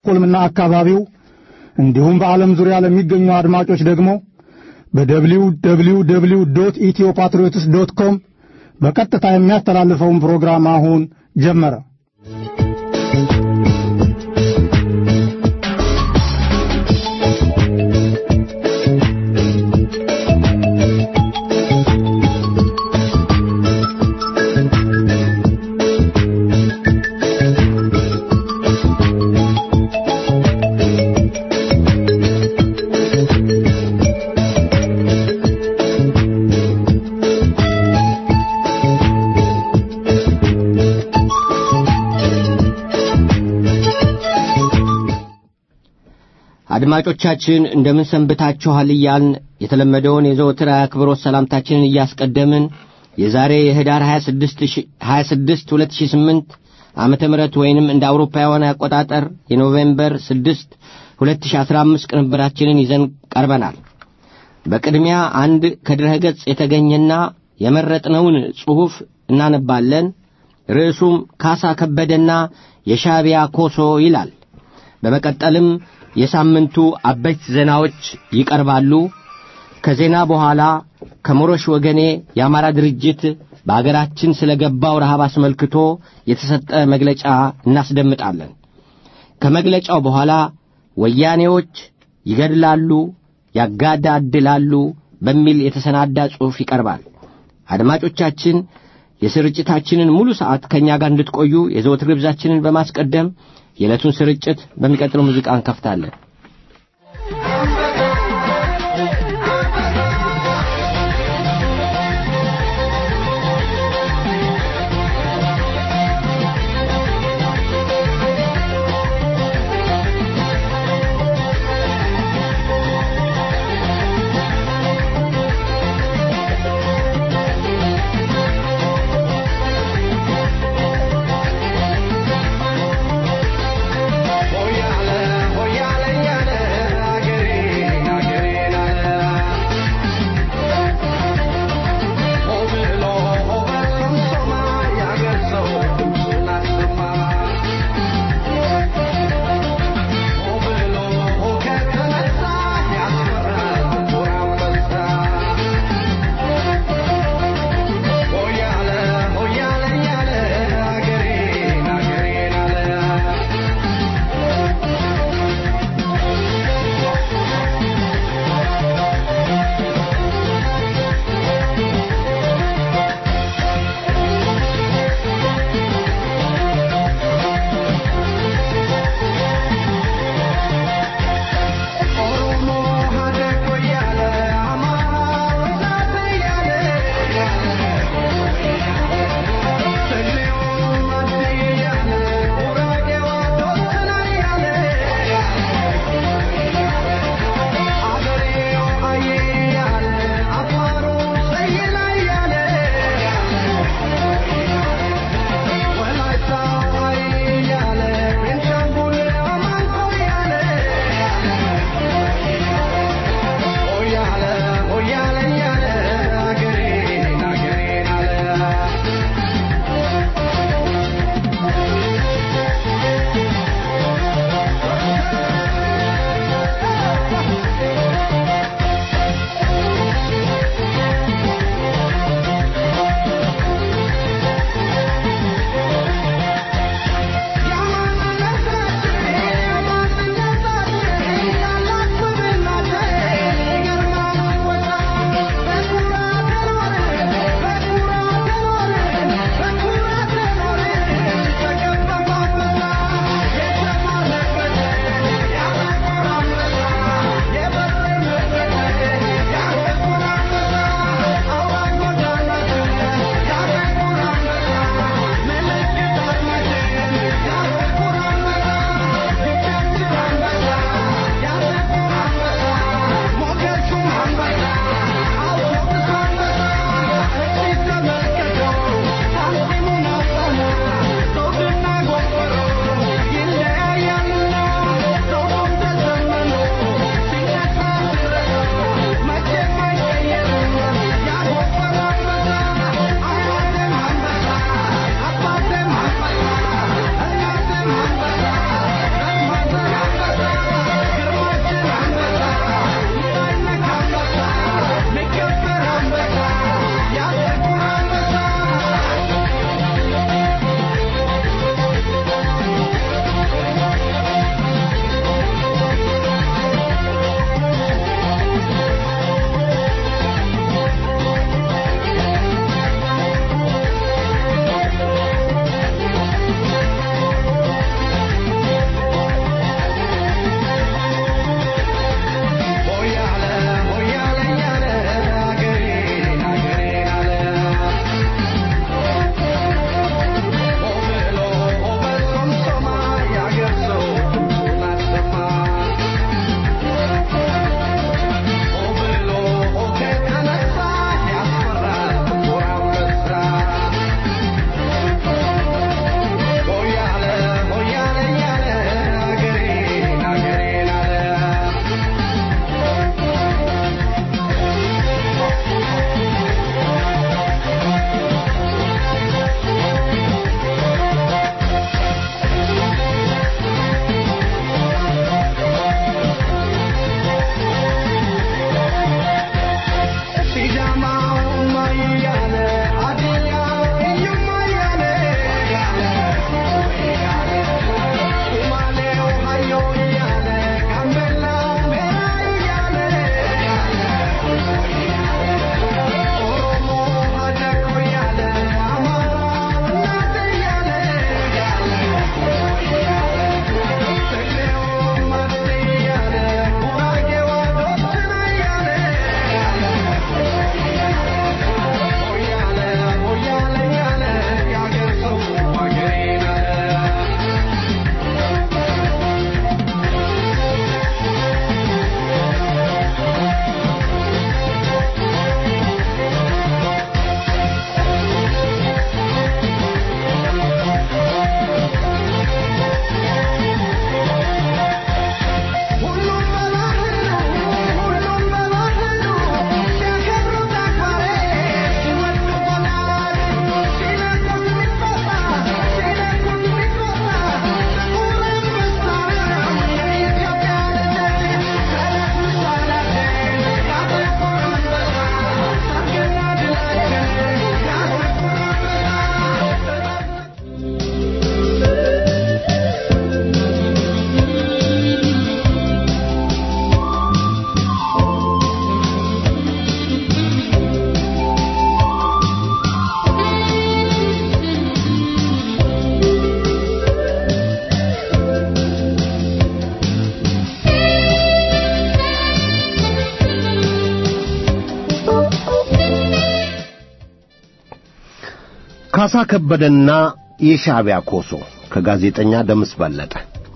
ስቶክሆልምና አካባቢው እንዲሁም በዓለም ዙሪያ ለሚገኙ አድማጮች ደግሞ በደብሊው ደብሊው ደብሊው ዶት ኢትዮ ፓትሪዮትስ ዶት ኮም በቀጥታ የሚያስተላልፈውን ፕሮግራም አሁን ጀመረ። አድማጮቻችን እንደምን ሰንብታችኋል እያልን የተለመደውን የዘወትር አክብሮት ሰላምታችንን እያስቀደምን የዛሬ የህዳር 26 2008 ዓመተ ምህረት ወይንም እንደ አውሮፓውያን አቆጣጠር የኖቬምበር 6 2015 ቅንብራችንን ይዘን ቀርበናል። በቅድሚያ አንድ ከድረ ገጽ የተገኘና የመረጥነውን ጽሑፍ እናነባለን። ርዕሱም ካሳ ከበደና የሻዕቢያ ኮሶ ይላል። በመቀጠልም የሳምንቱ አበይት ዜናዎች ይቀርባሉ። ከዜና በኋላ ከሞሮሽ ወገኔ የአማራ ድርጅት በአገራችን ስለ ገባው ረሃብ አስመልክቶ የተሰጠ መግለጫ እናስደምጣለን። ከመግለጫው በኋላ ወያኔዎች ይገድላሉ፣ ያጋዳድላሉ በሚል የተሰናዳ ጽሑፍ ይቀርባል። አድማጮቻችን የስርጭታችንን ሙሉ ሰዓት ከእኛ ጋር እንድትቆዩ የዘወትር ግብዛችንን በማስቀደም የዕለቱን ስርጭት በሚቀጥለው ሙዚቃ እንከፍታለን። Hoyale, hoyale, ካሳ ከበደና የሻዕቢያ ኮሶ ከጋዜጠኛ ደምስ በለጠ።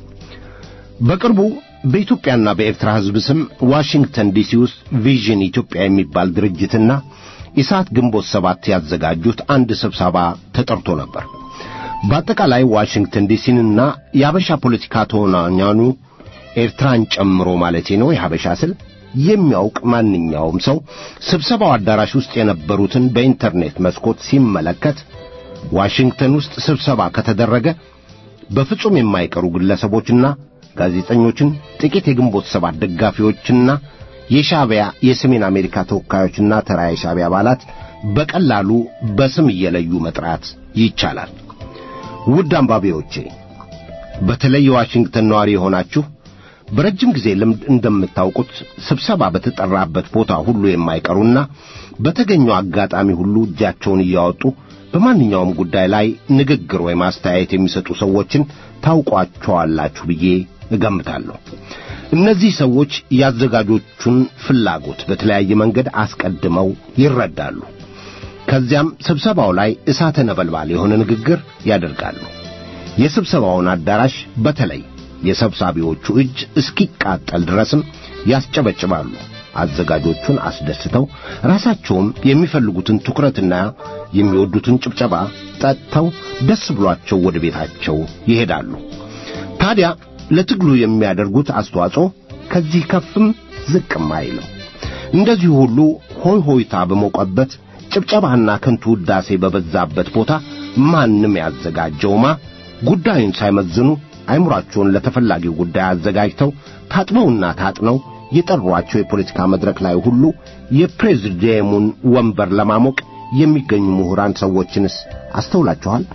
በቅርቡ በኢትዮጵያና በኤርትራ ሕዝብ ስም ዋሽንግተን ዲሲ ውስጥ ቪዥን ኢትዮጵያ የሚባል ድርጅትና ኢሳት ግንቦት ሰባት ያዘጋጁት አንድ ስብሰባ ተጠርቶ ነበር። በአጠቃላይ ዋሽንግተን ዲሲንና የአበሻ ፖለቲካ ተወናኛኑ ኤርትራን ጨምሮ ማለቴ ነው የሀበሻ ስል የሚያውቅ ማንኛውም ሰው ስብሰባው አዳራሽ ውስጥ የነበሩትን በኢንተርኔት መስኮት ሲመለከት ዋሽንግተን ውስጥ ስብሰባ ከተደረገ በፍጹም የማይቀሩ ግለሰቦችና ጋዜጠኞችን፣ ጥቂት የግንቦት ሰባት ደጋፊዎችና የሻዕቢያ የሰሜን አሜሪካ ተወካዮችና ተራ የሻዕቢያ አባላት በቀላሉ በስም እየለዩ መጥራት ይቻላል። ውድ አንባቢዎቼ በተለይ የዋሽንግተን ነዋሪ የሆናችሁ በረጅም ጊዜ ልምድ እንደምታውቁት ስብሰባ በተጠራበት ቦታ ሁሉ የማይቀሩና በተገኘው አጋጣሚ ሁሉ እጃቸውን እያወጡ በማንኛውም ጉዳይ ላይ ንግግር ወይም አስተያየት የሚሰጡ ሰዎችን ታውቋቸዋላችሁ ብዬ እገምታለሁ። እነዚህ ሰዎች የአዘጋጆቹን ፍላጎት በተለያየ መንገድ አስቀድመው ይረዳሉ። ከዚያም ስብሰባው ላይ እሳተ ነበልባል የሆነ ንግግር ያደርጋሉ። የስብሰባውን አዳራሽ በተለይ የሰብሳቢዎቹ እጅ እስኪቃጠል ድረስም ያስጨበጭባሉ። አዘጋጆቹን አስደስተው ራሳቸውም የሚፈልጉትን ትኩረትና የሚወዱትን ጭብጨባ ጠጥተው ደስ ብሏቸው ወደ ቤታቸው ይሄዳሉ። ታዲያ ለትግሉ የሚያደርጉት አስተዋጽኦ ከዚህ ከፍም ዝቅም አይልም። እንደዚሁ ሁሉ ሆይ ሆይታ በሞቀበት ጭብጨባና ከንቱ ውዳሴ በበዛበት ቦታ ማንም ያዘጋጀውማ ጉዳዩን ሳይመዝኑ አይምሯቸውን ለተፈላጊው ጉዳይ አዘጋጅተው ታጥበውና ታጥነው የጠሯቸው የፖለቲካ መድረክ ላይ ሁሉ የፕሬዝዲየሙን ወንበር ለማሞቅ የሚገኙ ምሁራን ሰዎችንስ አስተውላችኋል?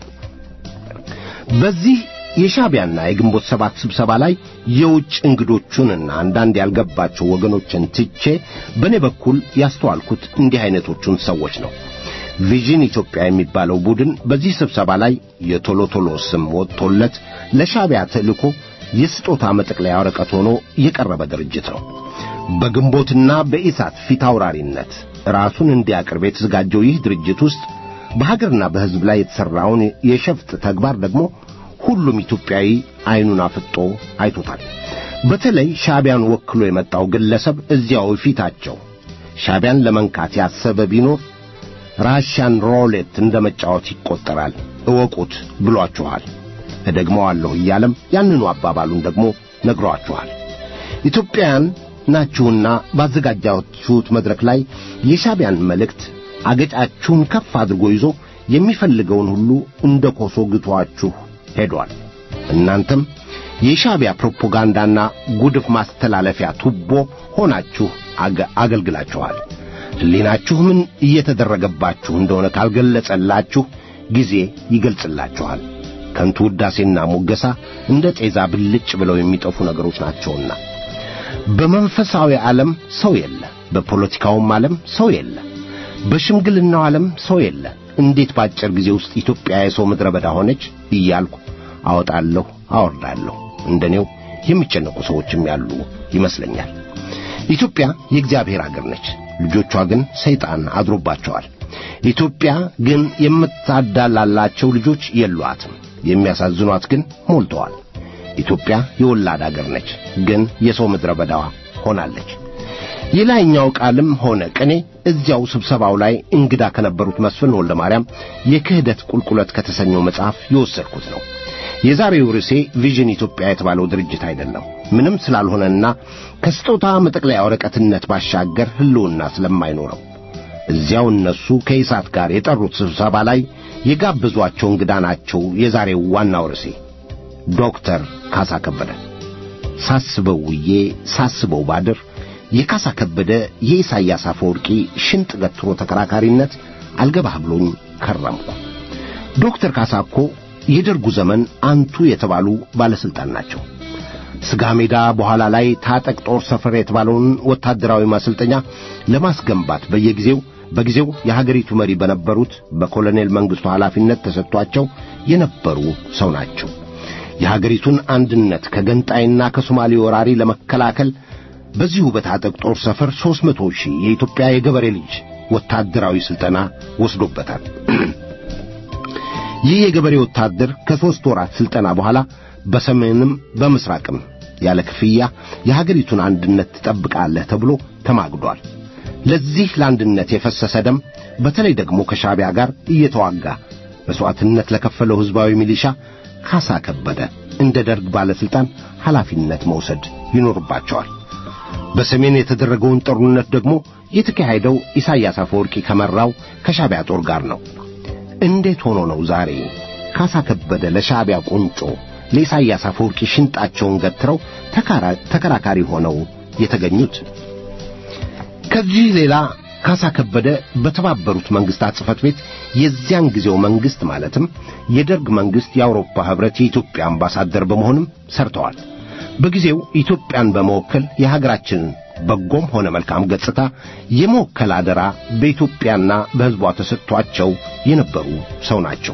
በዚህ የሻዕቢያና የግንቦት ሰባት ስብሰባ ላይ የውጭ እንግዶቹንና አንዳንድ ያልገባቸው ወገኖችን ትቼ በእኔ በኩል ያስተዋልኩት እንዲህ አይነቶቹን ሰዎች ነው። ቪዥን ኢትዮጵያ የሚባለው ቡድን በዚህ ስብሰባ ላይ የቶሎ ቶሎ ስም ወጥቶለት ለሻዕቢያ ተልእኮ የስጦታ መጠቅለያ ወረቀት ሆኖ የቀረበ ድርጅት ነው። በግንቦትና በኢሳት ፊት አውራሪነት ራሱን እንዲያቀርብ የተዘጋጀው ይህ ድርጅት ውስጥ በሀገርና በሕዝብ ላይ የተሠራውን የሸፍጥ ተግባር ደግሞ ሁሉም ኢትዮጵያዊ ዐይኑን አፍጦ አይቶታል። በተለይ ሻዕቢያን ወክሎ የመጣው ግለሰብ እዚያው ፊታቸው ሻዕቢያን ለመንካት ያሰበ ቢኖር ራሽያን ሮሌት እንደ መጫወት ይቈጠራል፣ እወቁት ብሏችኋል። እደግመዋለሁ እያለም ያንኑ አባባሉን ደግሞ ነግሯችኋል። ኢትዮጵያውያን ናችሁና ባዘጋጃችሁት መድረክ ላይ የሻዕቢያን መልእክት አገጫችሁን ከፍ አድርጎ ይዞ የሚፈልገውን ሁሉ እንደ ኮሶ ግቷችሁ ሄዷል። እናንተም የሻዕቢያ ፕሮፓጋንዳና ጉድፍ ማስተላለፊያ ቱቦ ሆናችሁ አገልግላችኋል። ሕሊናችሁ ምን እየተደረገባችሁ እንደሆነ ካልገለጸላችሁ ጊዜ ይገልጽላችኋል። ከንቱ ውዳሴና ሞገሳ እንደ ጤዛ ብልጭ ብለው የሚጠፉ ነገሮች ናቸውና በመንፈሳዊ ዓለም ሰው የለ፣ በፖለቲካውም ዓለም ሰው የለ፣ በሽምግልናው ዓለም ሰው የለ። እንዴት ባጭር ጊዜ ውስጥ ኢትዮጵያ የሰው ምድረ በዳ ሆነች እያልኩ አወጣለሁ አወርዳለሁ። እንደኔው የሚጨነቁ ሰዎችም ያሉ ይመስለኛል። ኢትዮጵያ የእግዚአብሔር አገር ነች። ልጆቿ ግን ሰይጣን አድሮባቸዋል። ኢትዮጵያ ግን የምታዳላላቸው ልጆች የሏትም። የሚያሳዝኗት ግን ሞልተዋል። ኢትዮጵያ የወላድ አገር ነች፣ ግን የሰው ምድረ በዳ ሆናለች። የላይኛው ቃልም ሆነ ቅኔ እዚያው ስብሰባው ላይ እንግዳ ከነበሩት መስፍን ወልደ ማርያም የክህደት ቁልቁለት ከተሰኘው መጽሐፍ የወሰድኩት ነው። የዛሬው ርዕሴ ቪዥን ኢትዮጵያ የተባለው ድርጅት አይደለም። ምንም ስላልሆነና ከስጦታ መጠቅለያ ወረቀትነት ባሻገር ሕልውና ስለማይኖረው እዚያው እነሱ ከኢሳት ጋር የጠሩት ስብሰባ ላይ የጋበዟቸው እንግዳ ናቸው። የዛሬው ዋናው ርዕሴ ዶክተር ካሳ ከበደ። ሳስበው ውዬ ሳስበው ባድር የካሳ ከበደ የኢሳያስ አፈወርቂ ሽንጥ ገትሮ ተከራካሪነት አልገባህ ብሎኝ ከረምኩ። ዶክተር ካሳ እኮ የደርጉ ዘመን አንቱ የተባሉ ባለሥልጣን ናቸው። ስጋ ሜዳ በኋላ ላይ ታጠቅ ጦር ሰፈር የተባለውን ወታደራዊ ማሰልጠኛ ለማስገንባት በየጊዜው በጊዜው የሀገሪቱ መሪ በነበሩት በኮሎኔል መንግሥቱ ኃላፊነት ተሰጥቷቸው የነበሩ ሰው ናቸው። የሀገሪቱን አንድነት ከገንጣይና ከሶማሌ ወራሪ ለመከላከል በዚሁ በታጠቅ ጦር ሰፈር ሦስት መቶ ሺህ የኢትዮጵያ የገበሬ ልጅ ወታደራዊ ሥልጠና ወስዶበታል። ይህ የገበሬ ወታደር ከሦስት ወራት ሥልጠና በኋላ በሰሜንም በምሥራቅም ያለ ክፍያ የሀገሪቱን አንድነት ትጠብቃለህ ተብሎ ተማግዷል። ለዚህ ለአንድነት የፈሰሰ ደም በተለይ ደግሞ ከሻዕቢያ ጋር እየተዋጋ መሥዋዕትነት ለከፈለው ሕዝባዊ ሚሊሻ ካሳ ከበደ እንደ ደርግ ባለሥልጣን ኃላፊነት መውሰድ ይኖርባቸዋል። በሰሜን የተደረገውን ጦርነት ደግሞ የተካሄደው ኢሳያስ አፈወርቂ ከመራው ከሻዕቢያ ጦር ጋር ነው። እንዴት ሆኖ ነው ዛሬ ካሳ ከበደ ለሻዕቢያ ቁንጮ ለኢሳያስ አፈወርቂ ሽንጣቸውን ገትረው ተከራካሪ ሆነው የተገኙት? ከዚህ ሌላ ካሳ ከበደ በተባበሩት መንግስታት ጽሕፈት ቤት የዚያን ጊዜው መንግስት ማለትም የደርግ መንግስት የአውሮፓ ህብረት የኢትዮጵያ አምባሳደር በመሆንም ሰርተዋል። በጊዜው ኢትዮጵያን በመወከል የሀገራችንን በጎም ሆነ መልካም ገጽታ የመወከል አደራ በኢትዮጵያና በሕዝቧ ተሰጥቷቸው የነበሩ ሰው ናቸው።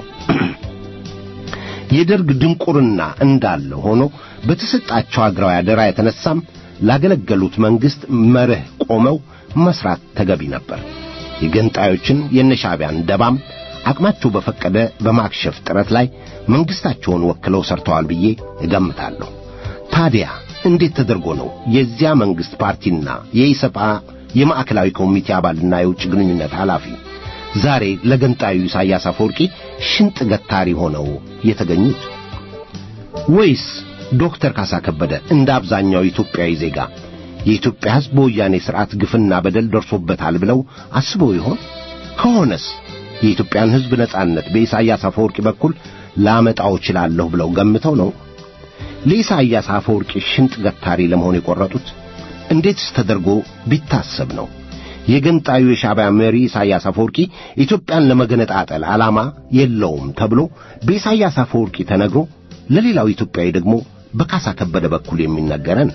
የደርግ ድንቁርና እንዳለ ሆኖ በተሰጣቸው አገራዊ አደራ የተነሳም ላገለገሉት መንግስት መርህ ቆመው መስራት ተገቢ ነበር። የገንጣዮችን የነሻዕቢያን ደባም አቅማቸው በፈቀደ በማክሸፍ ጥረት ላይ መንግስታቸውን ወክለው ሰርተዋል ብዬ እገምታለሁ። ታዲያ እንዴት ተደርጎ ነው የዚያ መንግስት ፓርቲና የኢሰፓ የማዕከላዊ ኮሚቴ አባልና የውጭ ግንኙነት ኃላፊ ዛሬ ለገንጣዩ ኢሳያስ አፈወርቂ ሽንጥ ገታሪ ሆነው የተገኙት? ወይስ ዶክተር ካሳ ከበደ እንደ አብዛኛው ኢትዮጵያዊ ዜጋ የኢትዮጵያ ሕዝብ በወያኔ ሥርዓት ግፍና በደል ደርሶበታል ብለው አስበው ይሆን? ከሆነስ የኢትዮጵያን ሕዝብ ነጻነት በኢሳያስ አፈወርቂ በኩል ላመጣው እችላለሁ ብለው ገምተው ነው ለኢሳያስ አፈወርቂ ሽንጥ ገታሪ ለመሆን የቆረጡት? እንዴትስ ተደርጎ ቢታሰብ ነው የገንጣዩ የሻዕቢያ መሪ ኢሳያስ አፈወርቂ ኢትዮጵያን ለመገነጣጠል ዓላማ የለውም ተብሎ በኢሳያስ አፈወርቂ ተነግሮ ለሌላው ኢትዮጵያዊ ደግሞ በካሳ ከበደ በኩል የሚነገረን?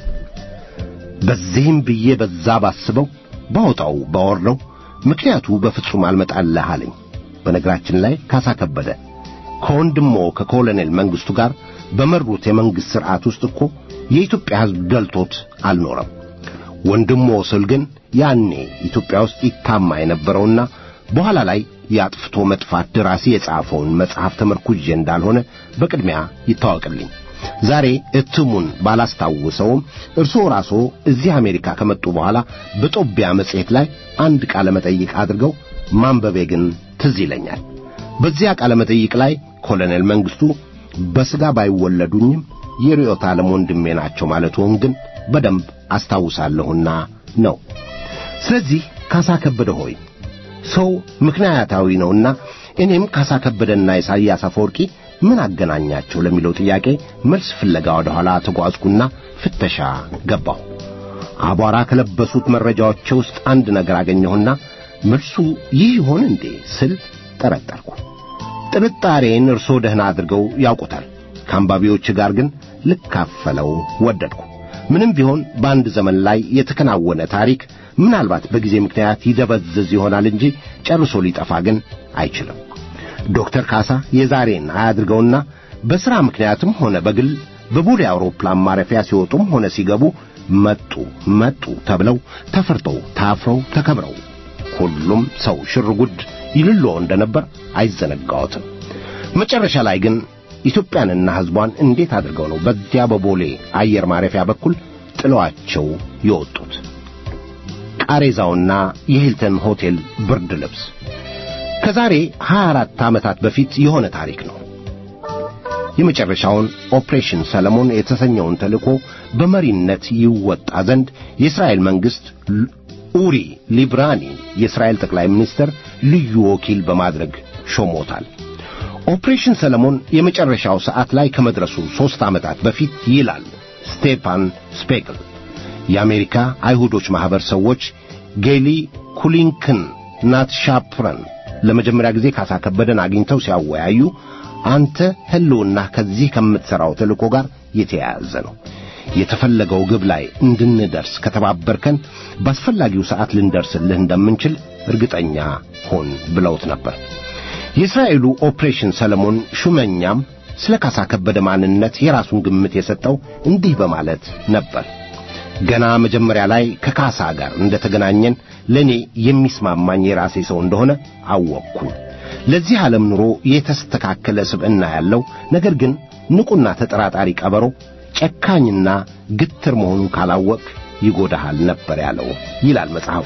በዚህም ብዬ በዛ ባስበው ባወጣው ባወርደው ምክንያቱ በፍጹም አልመጣልህ አለኝ። በነገራችን ላይ ካሳ ከበደ ከወንድሞ ከኮሎኔል መንግስቱ ጋር በመሩት የመንግሥት ሥርዓት ውስጥ እኮ የኢትዮጵያ ሕዝብ ደልቶት አልኖረም። ወንድሞ ስል ግን ያኔ ኢትዮጵያ ውስጥ ይታማ የነበረውና በኋላ ላይ የአጥፍቶ መጥፋት ደራሲ የጻፈውን መጽሐፍ ተመርኩዤ እንዳልሆነ በቅድሚያ ይታወቅልኝ። ዛሬ እትሙን ባላስታውሰውም እርስዎ ራስዎ እዚህ አሜሪካ ከመጡ በኋላ በጦቢያ መጽሔት ላይ አንድ ቃለ መጠይቅ አድርገው ማንበቤ ግን ትዝ ይለኛል። በዚያ ቃለ መጠይቅ ላይ ኮሎኔል መንግስቱ በሥጋ ባይወለዱኝም የርዕዮተ ዓለም ወንድሜ ናቸው ማለትዎን ግን በደንብ አስታውሳለሁና ነው። ስለዚህ ካሳ ከበደ ሆይ ሰው ምክንያታዊ ነውና እኔም ካሳ ከበደና ኢሳያስ አፈወርቂ ምን አገናኛቸው ለሚለው ጥያቄ መልስ ፍለጋ ወደ ኋላ ተጓዝኩና ፍተሻ ገባሁ። አቧራ ከለበሱት መረጃዎቼ ውስጥ አንድ ነገር አገኘሁና መልሱ ይህ ይሆን እንዴ ስል ጠረጠርኩ። ጥርጣሬን እርስዎ ደህና አድርገው ያውቁታል። ከአንባቢዎች ጋር ግን ልካፈለው ወደድኩ። ምንም ቢሆን በአንድ ዘመን ላይ የተከናወነ ታሪክ ምናልባት በጊዜ ምክንያት ይደበዝዝ ይሆናል እንጂ ጨርሶ ሊጠፋ ግን አይችልም። ዶክተር ካሳ የዛሬን አያድርገውና በሥራ ምክንያትም ሆነ በግል በቦሌ አውሮፕላን ማረፊያ ሲወጡም ሆነ ሲገቡ መጡ መጡ ተብለው ተፈርተው ታፍረው ተከብረው ሁሉም ሰው ሽርጉድ ይልሎ እንደነበር አይዘነጋዎትም። መጨረሻ ላይ ግን ኢትዮጵያንና ሕዝቧን እንዴት አድርገው ነው በዚያ በቦሌ አየር ማረፊያ በኩል ጥለዋቸው የወጡት? ቃሬዛውና የሂልተን ሆቴል ብርድ ልብስ ከዛሬ 24 ዓመታት በፊት የሆነ ታሪክ ነው። የመጨረሻውን ኦፕሬሽን ሰለሞን የተሰኘውን ተልእኮ በመሪነት ይወጣ ዘንድ የእስራኤል መንግሥት ኡሪ ሊብራኒ የእስራኤል ጠቅላይ ሚኒስትር ልዩ ወኪል በማድረግ ሾሞታል። ኦፕሬሽን ሰለሞን የመጨረሻው ሰዓት ላይ ከመድረሱ ሦስት ዓመታት በፊት ይላል ስቴፓን ስፔክል የአሜሪካ አይሁዶች ማኅበር ሰዎች ጌሊ ኩሊንክን ናት ሻፕረን ለመጀመሪያ ጊዜ ካሳ ከበደን አግኝተው ሲያወያዩ አንተ ሕልውና ከዚህ ከምትሠራው ተልእኮ ጋር የተያያዘ ነው። የተፈለገው ግብ ላይ እንድንደርስ ከተባበርከን በአስፈላጊው ሰዓት ልንደርስልህ እንደምንችል እርግጠኛ ሆን ብለውት ነበር። የእስራኤሉ ኦፕሬሽን ሰለሞን ሹመኛም ስለ ካሳ ከበደ ማንነት የራሱን ግምት የሰጠው እንዲህ በማለት ነበር። ገና መጀመሪያ ላይ ከካሳ ጋር እንደተገናኘን ለእኔ የሚስማማኝ የራሴ ሰው እንደሆነ አወቅኩኝ። ለዚህ ዓለም ኑሮ የተስተካከለ ስብዕና ያለው ነገር ግን ንቁና ተጠራጣሪ ቀበሮ ጨካኝና ግትር መሆኑን ካላወቅ ይጎዳሃል ነበር ያለው ይላል መጽሐፉ።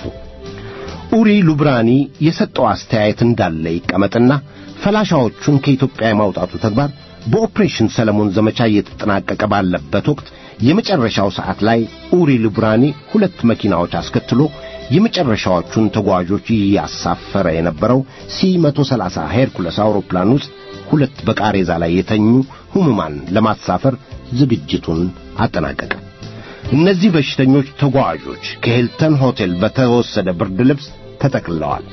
ኡሪ ሉብራኒ የሰጠው አስተያየት እንዳለ ይቀመጥና ፈላሻዎቹን ከኢትዮጵያ የማውጣቱ ተግባር በኦፕሬሽን ሰለሞን ዘመቻ እየተጠናቀቀ ባለበት ወቅት የመጨረሻው ሰዓት ላይ ኡሪ ሉብራኒ ሁለት መኪናዎች አስከትሎ የመጨረሻዎቹን ተጓዦች እያሳፈረ የነበረው ሲ 130 ሄርኩለስ አውሮፕላን ውስጥ ሁለት በቃሬዛ ላይ የተኙ ሕሙማን ለማሳፈር ዝግጅቱን አጠናቀቀ። እነዚህ በሽተኞች ተጓዦች ከሂልተን ሆቴል በተወሰደ ብርድ ልብስ ተጠቅልለዋል።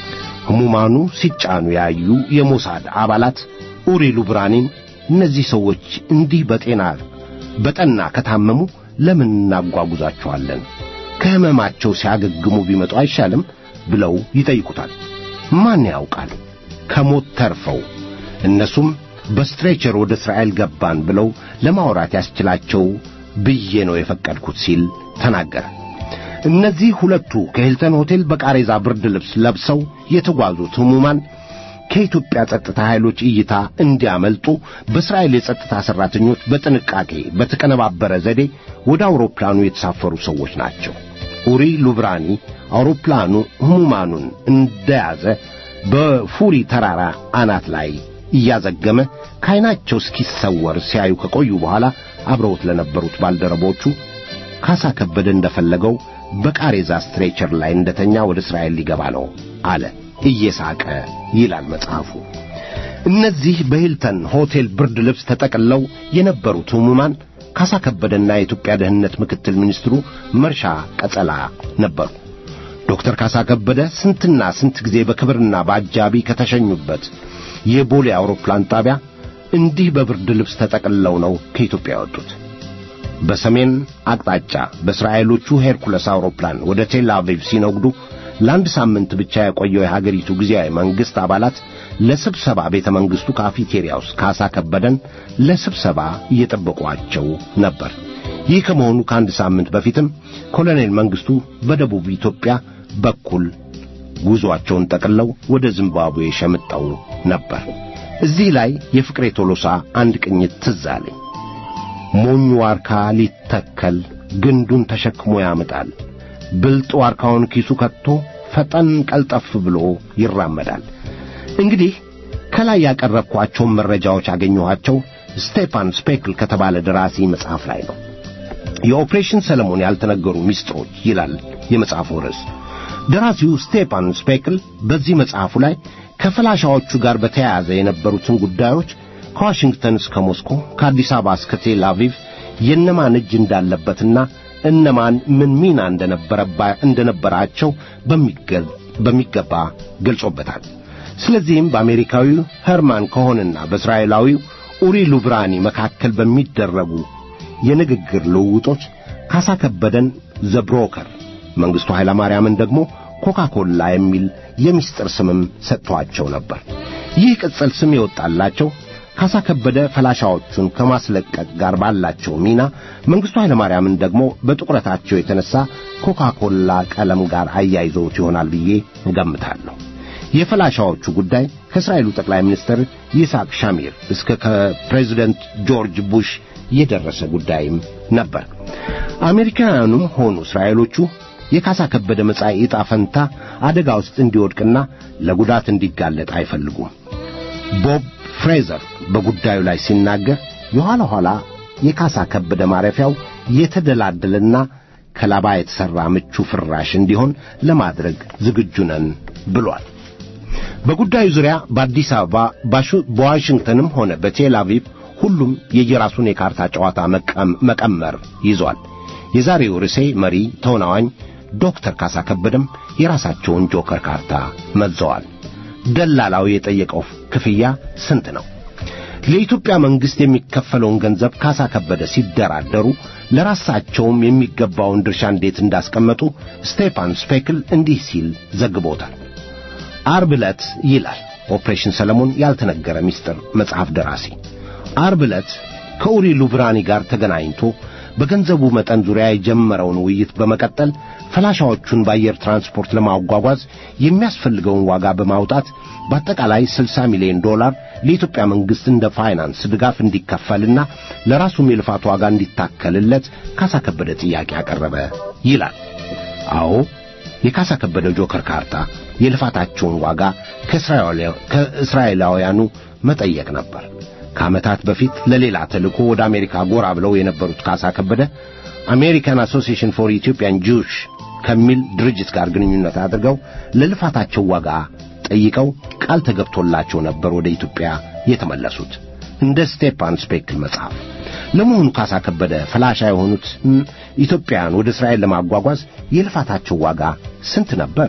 ሕሙማኑ ሲጫኑ ያዩ የሞሳድ አባላት ኡሪ ሉብራኒን እነዚህ ሰዎች እንዲህ በጤና በጠና ከታመሙ ለምን እናጓጉዛቸዋለን? ከሕመማቸው ሲያገግሙ ቢመጡ አይሻልም? ብለው ይጠይቁታል። ማን ያውቃል ከሞት ተርፈው እነሱም በስትሬቸር ወደ እስራኤል ገባን ብለው ለማውራት ያስችላቸው ብዬ ነው የፈቀድኩት ሲል ተናገረ። እነዚህ ሁለቱ ከሂልተን ሆቴል በቃሬዛ ብርድ ልብስ ለብሰው የተጓዙት ሕሙማን ከኢትዮጵያ ጸጥታ ኃይሎች እይታ እንዲያመልጡ በእስራኤል የጸጥታ ሠራተኞች በጥንቃቄ በተቀነባበረ ዘዴ ወደ አውሮፕላኑ የተሳፈሩ ሰዎች ናቸው። ኡሪ ሉብራኒ አውሮፕላኑ ሕሙማኑን እንደያዘ በፉሪ ተራራ አናት ላይ እያዘገመ ከዐይናቸው እስኪሰወር ሲያዩ ከቆዩ በኋላ አብረውት ለነበሩት ባልደረቦቹ ካሳ ከበደ እንደፈለገው በቃሬዛ ስትሬቸር ላይ እንደተኛ ወደ እስራኤል ሊገባ ነው አለ እየሳቀ ይላል መጽሐፉ። እነዚህ በሂልተን ሆቴል ብርድ ልብስ ተጠቅልለው የነበሩት ሕሙማን ካሳ ከበደና የኢትዮጵያ ደህንነት ምክትል ሚኒስትሩ መርሻ ቀጸላ ነበሩ። ዶክተር ካሳ ከበደ ስንትና ስንት ጊዜ በክብርና በአጃቢ ከተሸኙበት የቦሌ አውሮፕላን ጣቢያ እንዲህ በብርድ ልብስ ተጠቅልለው ነው ከኢትዮጵያ የወጡት። በሰሜን አቅጣጫ በእስራኤሎቹ ሄርኩለስ አውሮፕላን ወደ ቴል አቪቭ ሲነጉዱ ለአንድ ሳምንት ብቻ የቆየው የሀገሪቱ ጊዜያዊ መንግሥት አባላት ለስብሰባ ቤተ መንግሥቱ ካፌቴሪያ ውስጥ ካሳ ከበደን ለስብሰባ እየጠበቋቸው ነበር። ይህ ከመሆኑ ከአንድ ሳምንት በፊትም ኮሎኔል መንግሥቱ በደቡብ ኢትዮጵያ በኩል ጉዞአቸውን ጠቅልለው ወደ ዚምባብዌ ሸምጠው ነበር። እዚህ ላይ የፍቅሬ ቶሎሳ አንድ ቅኝት ትዝ አለኝ። ሞኙ ዋርካ ሊተከል ግንዱን ተሸክሞ ያምጣል። ብልጥ ዋርካውን ኪሱ ከቶ ፈጠን ቀልጠፍ ብሎ ይራመዳል። እንግዲህ ከላይ ያቀረብኳቸውን መረጃዎች ያገኘኋቸው ስቴፋን ስፔክል ከተባለ ደራሲ መጽሐፍ ላይ ነው። የኦፕሬሽን ሰለሞን ያልተነገሩ ሚስጥሮች ይላል የመጽሐፉ ርዕስ። ደራሲው ስቴፋን ስፔክል በዚህ መጽሐፉ ላይ ከፈላሻዎቹ ጋር በተያያዘ የነበሩትን ጉዳዮች ከዋሽንግተን እስከ ሞስኮ ከአዲስ አበባ እስከ ቴል አቪቭ የነማን እጅ እንዳለበትና እነማን ምን ሚና እንደነበራቸው በሚገባ ገልጾበታል። ስለዚህም በአሜሪካዊው ሄርማን ኮሆንና በእስራኤላዊው ኡሪ ሉብራኒ መካከል በሚደረጉ የንግግር ልውውጦች ካሳ ከበደን ዘብሮከር መንግሥቱ ኃይለማርያምን ደግሞ ኮካኮላ የሚል የምስጢር ስምም ሰጥቷቸው ነበር። ይህ ቅጽል ስም የወጣላቸው ካሳ ከበደ ፈላሻዎቹን ከማስለቀቅ ጋር ባላቸው ሚና መንግሥቱ ኃይለማርያምን ደግሞ በጥቁረታቸው የተነሳ ኮካኮላ ቀለም ጋር አያይዘውት ይሆናል ብዬ እገምታለሁ። የፈላሻዎቹ ጉዳይ ከእስራኤሉ ጠቅላይ ሚኒስትር ይስሐቅ ሻሚር እስከ ከፕሬዚደንት ጆርጅ ቡሽ የደረሰ ጉዳይም ነበር። አሜሪካውያኑም ሆኑ እስራኤሎቹ የካሳ ከበደ መጻኢ ዕጣ ፈንታ አደጋ ውስጥ እንዲወድቅና ለጉዳት እንዲጋለጥ አይፈልጉም። ቦብ ፍሬዘር በጉዳዩ ላይ ሲናገር የኋላ ኋላ የካሳ ከበደ ማረፊያው የተደላደለና ከላባ የተሠራ ምቹ ፍራሽ እንዲሆን ለማድረግ ዝግጁ ነን ብሏል። በጉዳዩ ዙሪያ በአዲስ አበባ በዋሽንግተንም ሆነ በቴል አቪቭ ሁሉም የየራሱን የካርታ ጨዋታ መቀመር ይዟል። የዛሬው ርዕሴ መሪ ተውናዋኝ ዶክተር ካሳ ከበደም የራሳቸውን ጆከር ካርታ መዘዋል። ደላላው የጠየቀው ክፍያ ስንት ነው? ለኢትዮጵያ መንግሥት የሚከፈለውን ገንዘብ ካሳ ከበደ ሲደራደሩ ለራሳቸውም የሚገባውን ድርሻ እንዴት እንዳስቀመጡ ስቴፋን ስፔክል እንዲህ ሲል ዘግቦታል። አርብ ዕለት ይላል ኦፕሬሽን ሰለሞን ያልተነገረ ምስጢር መጽሐፍ ደራሲ። አርብ ዕለት ከኡሪ ሉብራኒ ጋር ተገናኝቶ በገንዘቡ መጠን ዙሪያ የጀመረውን ውይይት በመቀጠል ፈላሻዎቹን በአየር ትራንስፖርት ለማጓጓዝ የሚያስፈልገውን ዋጋ በማውጣት በአጠቃላይ 60 ሚሊዮን ዶላር ለኢትዮጵያ መንግሥት እንደ ፋይናንስ ድጋፍ እንዲከፈልና ለራሱም የልፋት ዋጋ እንዲታከልለት ካሳ ከበደ ጥያቄ አቀረበ ይላል። አዎ የካሳ ከበደ ጆከር ካርታ የልፋታቸውን ዋጋ ከእስራኤላውያኑ መጠየቅ ነበር። ከዓመታት በፊት ለሌላ ተልእኮ ወደ አሜሪካ ጎራ ብለው የነበሩት ካሳ ከበደ አሜሪካን አሶሲዬሽን ፎር ኢትዮጵያን ጁሽ ከሚል ድርጅት ጋር ግንኙነት አድርገው ለልፋታቸው ዋጋ ጠይቀው ቃል ተገብቶላቸው ነበር ወደ ኢትዮጵያ የተመለሱት። እንደ ስቴፓን ስፔክል መጽሐፍ ለመሆኑ ካሳ ከበደ ፈላሻ የሆኑት ኢትዮጵያውያን ወደ እስራኤል ለማጓጓዝ የልፋታቸው ዋጋ ስንት ነበር?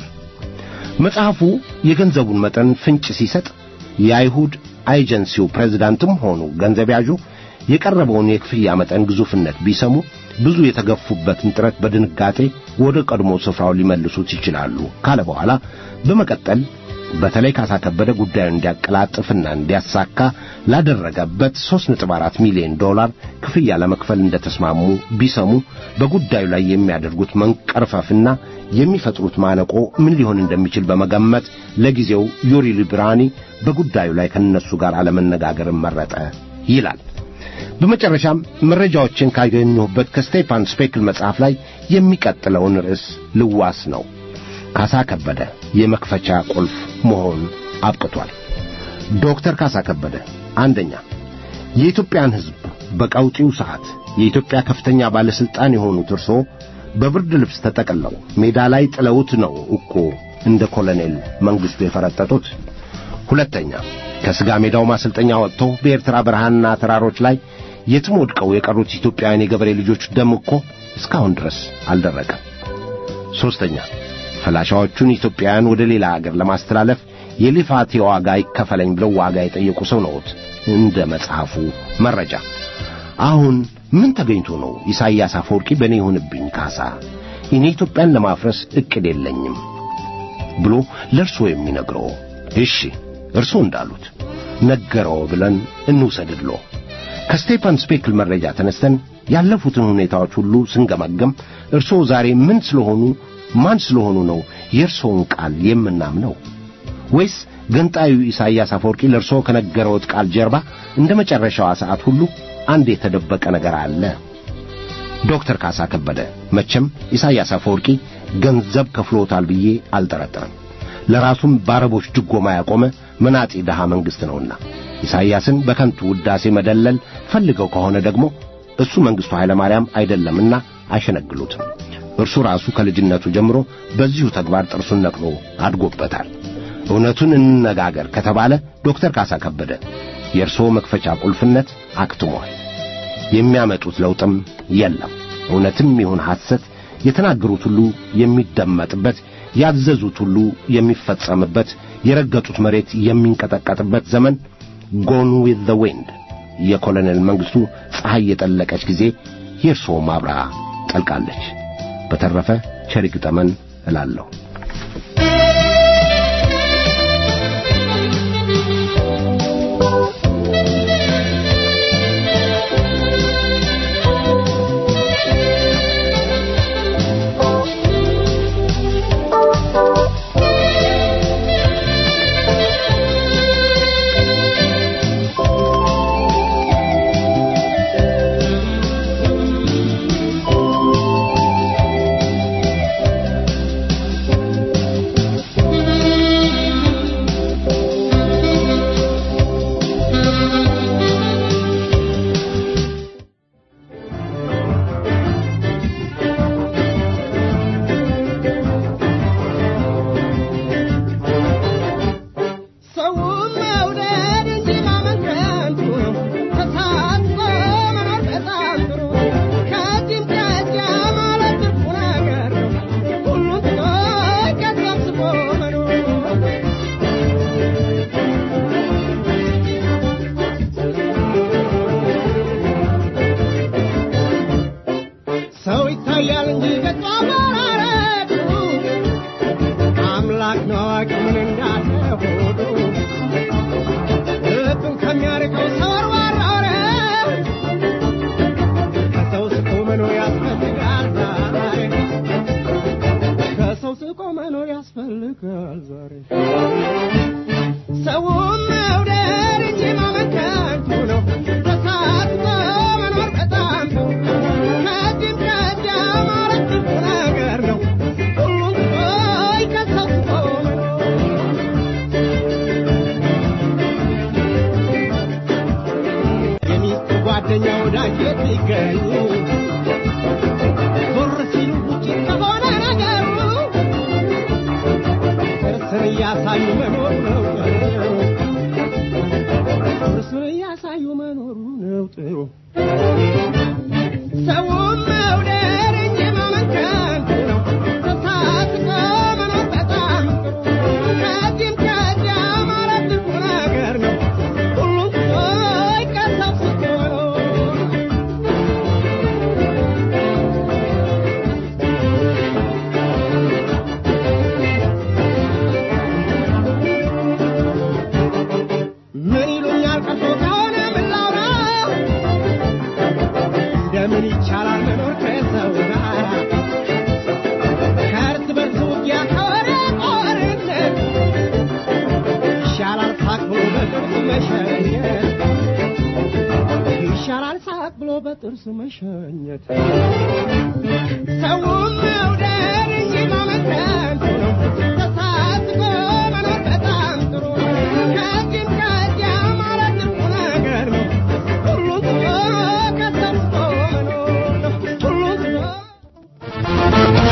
መጽሐፉ የገንዘቡን መጠን ፍንጭ ሲሰጥ የአይሁድ ኤጀንሲው ፕሬዝዳንትም ሆኑ ገንዘብ ያዡ የቀረበውን የክፍያ መጠን ግዙፍነት ቢሰሙ ብዙ የተገፉበትን ጥረት በድንጋጤ ወደ ቀድሞ ስፍራው ሊመልሱት ይችላሉ ካለ በኋላ በመቀጠል በተለይ ካሳ ከበደ ጉዳዩን እንዲያቀላጥፍና እንዲያሳካ ላደረገበት 3.4 ሚሊዮን ዶላር ክፍያ ለመክፈል እንደተስማሙ ቢሰሙ በጉዳዩ ላይ የሚያደርጉት መንቀርፈፍና የሚፈጥሩት ማነቆ ምን ሊሆን እንደሚችል በመገመት ለጊዜው ዩሪ ሊብራኒ በጉዳዩ ላይ ከነሱ ጋር አለመነጋገርን መረጠ ይላል። በመጨረሻም መረጃዎችን ካገኘሁበት ከስቴፋን ስፔክል መጽሐፍ ላይ የሚቀጥለውን ርዕስ ልዋስ ነው። ካሳ ከበደ የመክፈቻ ቁልፍ መሆን አብቅቷል። ዶክተር ካሳ ከበደ አንደኛ የኢትዮጵያን ሕዝብ በቀውጢው ሰዓት የኢትዮጵያ ከፍተኛ ባለሥልጣን የሆኑት እርሶ በብርድ ልብስ ተጠቅለው ሜዳ ላይ ጥለውት ነው እኮ እንደ ኮሎኔል መንግሥቱ የፈረጠጡት። ሁለተኛ ከሥጋ ሜዳው ማሰልጠኛ ወጥቶ በኤርትራ በረሃና ተራሮች ላይ የትም ወድቀው የቀሩት ኢትዮጵያውያን የገበሬ ልጆች ደም እኮ እስካሁን ድረስ አልደረቀም። ሦስተኛ ፈላሻዎቹን ኢትዮጵያውያን ወደ ሌላ አገር ለማስተላለፍ የልፋቴ ዋጋ ይከፈለኝ ብለው ዋጋ የጠየቁ ሰው ነዎት። እንደ መጽሐፉ መረጃ አሁን ምን ተገኝቶ ነው ኢሳይያስ አፈወርቂ በእኔ ይሁንብኝ ካሳ እኔ ኢትዮጵያን ለማፍረስ ዕቅድ የለኝም ብሎ ለእርሶ የሚነግረው? እሺ እርሶ እንዳሉት ነገረው ብለን እንውሰድድሎ። ከስቴፋን ስፔክል መረጃ ተነስተን ያለፉትን ሁኔታዎች ሁሉ ስንገመገም እርሶ ዛሬ ምን ስለሆኑ ማን ስለሆኑ ነው የእርሶውን ቃል የምናምነው? ወይስ ገንጣዩ ኢሳይያስ አፈወርቂ ለእርሶ ከነገረውት ቃል ጀርባ እንደ መጨረሻዋ ሰዓት ሁሉ አንድ የተደበቀ ነገር አለ? ዶክተር ካሳ ከበደ መቼም ኢሳይያስ አፈወርቂ ገንዘብ ከፍሎታል ብዬ አልጠረጠርም። ለራሱም በአረቦች ድጎማ ያቆመ መናጢ ድሃ መንግሥት ነውና ኢሳይያስን በከንቱ ውዳሴ መደለል ፈልገው ከሆነ ደግሞ እሱ መንግሥቱ ኃይለ ማርያም አይደለምና አይሸነግሉትም። እርሱ ራሱ ከልጅነቱ ጀምሮ በዚሁ ተግባር ጥርሱን ነቅሎ አድጎበታል። እውነቱን እንነጋገር ከተባለ ዶክተር ካሳ ከበደ የእርስዎ መክፈቻ ቁልፍነት አክትሟል። የሚያመጡት ለውጥም የለም። እውነትም ይሁን ሐሰት የተናገሩት ሁሉ የሚደመጥበት፣ ያዘዙት ሁሉ የሚፈጸምበት፣ የረገጡት መሬት የሚንቀጠቀጥበት ዘመን ጎን ዊዝ ዘ ዊንድ የኮሎኔል መንግሥቱ ፀሐይ የጠለቀች ጊዜ የእርስዎ ማብራ ጠልቃለች። በተረፈ ቸር ይግጠመን እላለሁ። ከሚያርቀው ሰው ወርዋራ ወሬ ከሰው ስቶ መኖር እያሳዩ መኖር ነው ጥሩ እርሱን እያሳዩ መኖሩ ነው ጥሩ ሰውም መውደድ እንጂ መመከን ነው ተሳስቶ መኖር በጣም ጥሩ ከዚህም ከዚያ ማለት ጥሩ ነገር ነው ሁሉም ሰው ከሰብስቶ ነው ምን ይሉኛል ቀርቶ ከሆነ ምን ላውራ እንደምን ይቻላል መኖር ከሰው ጋር ከእርስ በርስ ውጊያ ከወረ ጦርነት ይሻላል ሳቅ ብሎ በጥርስ መሸኘት ይሻላል ሳቅ ብሎ በጥርስ መሸኘት ሰውም መውደድ እንጂ ማመንታት ነው ተሳስቦ መኖር በጣም ጥሩ ከዚህም ከዚያ ማለት ጥሩ ነገር ነው ሁሉም ሰው ከተስፎ መኖር ነው ሁሉም ሰው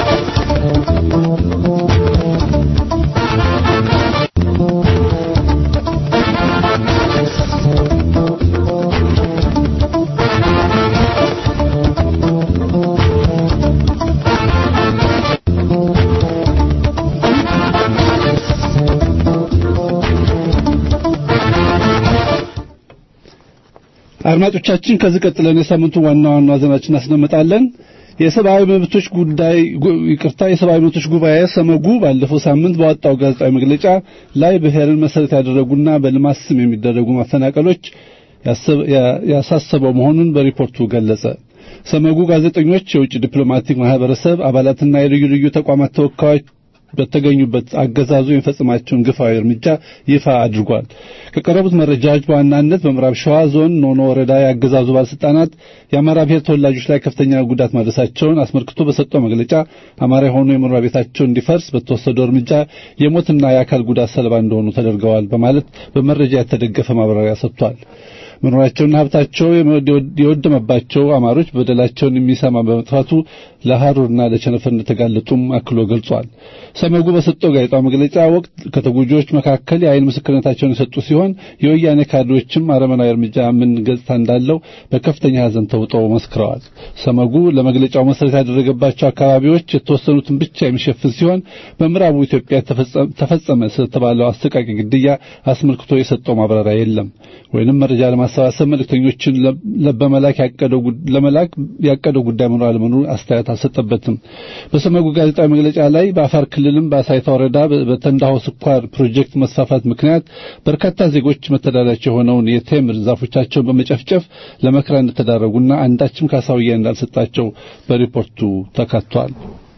አድማጮቻችን ከዚህ ቀጥለን የሳምንቱን ዋና ዋና ዜናዎችን እናስደምጣለን። የሰብአዊ መብቶች ጉዳይ ጉ- ይቅርታ የሰብአዊ መብቶች ጉባኤ ሰመጉ ባለፈው ሳምንት ባወጣው ጋዜጣዊ መግለጫ ላይ ብሔርን መሰረት ያደረጉና በልማት ስም የሚደረጉ ማፈናቀሎች ያሰብ- ያ- ያሳሰበው መሆኑን በሪፖርቱ ገለጸ። ሰመጉ ጋዜጠኞች፣ የውጭ ዲፕሎማቲክ ማህበረሰብ አባላትና የልዩ ልዩ ተቋማት ተወካዮች በተገኙበት አገዛዙ የሚፈጽማቸውን ግፋዊ እርምጃ ይፋ አድርጓል። ከቀረቡት መረጃዎች በዋናነት በምዕራብ ሸዋ ዞን ኖኖ ወረዳ የአገዛዙ ባለስልጣናት የአማራ ብሔር ተወላጆች ላይ ከፍተኛ ጉዳት ማድረሳቸውን አስመልክቶ በሰጠው መግለጫ አማራ የሆኑ የመኖሪያ ቤታቸው እንዲፈርስ በተወሰደው እርምጃ የሞትና የአካል ጉዳት ሰለባ እንደሆኑ ተደርገዋል በማለት በመረጃ የተደገፈ ማብራሪያ ሰጥቷል። መኖሪያቸውና ሀብታቸው የወደመባቸው አማሮች በደላቸውን የሚሰማ በመጥፋቱ ለሐሩርና ለቸነፈር እንደተጋለጡም አክሎ ገልጿል። ሰመጉ በሰጠው ጋዜጣዊ መግለጫ ወቅት ከተጎጂዎች መካከል የአይን ምስክርነታቸውን የሰጡ ሲሆን የወያኔ ካድሬዎችም አረመናዊ እርምጃ ምን ገጽታ እንዳለው በከፍተኛ ሐዘን ተውጠው መስክረዋል። ሰመጉ ለመግለጫው መሰረት ያደረገባቸው አካባቢዎች የተወሰኑትን ብቻ የሚሸፍን ሲሆን በምዕራቡ ኢትዮጵያ ተፈጸመ ስለተባለው አሰቃቂ ግድያ አስመልክቶ የሰጠው ማብራሪያ የለም ወይንም መረጃ ለማሰባሰብ መልእክተኞችን በመላክ ያቀደው ለመላክ ያቀደው ጉዳይ መኖር አለመኖሩ አስተያየት አልሰጠበትም። በሰመጉ ጋዜጣዊ መግለጫ ላይ በአፋር ክልልም በአሳይታ ወረዳ በተንዳሆ ስኳር ፕሮጀክት መስፋፋት ምክንያት በርካታ ዜጎች መተዳደሪያቸው የሆነውን የቴምር ዛፎቻቸውን በመጨፍጨፍ ለመከራ እንደተዳረጉና አንዳችም ካሳውያ እንዳልሰጣቸው በሪፖርቱ ተካቷል።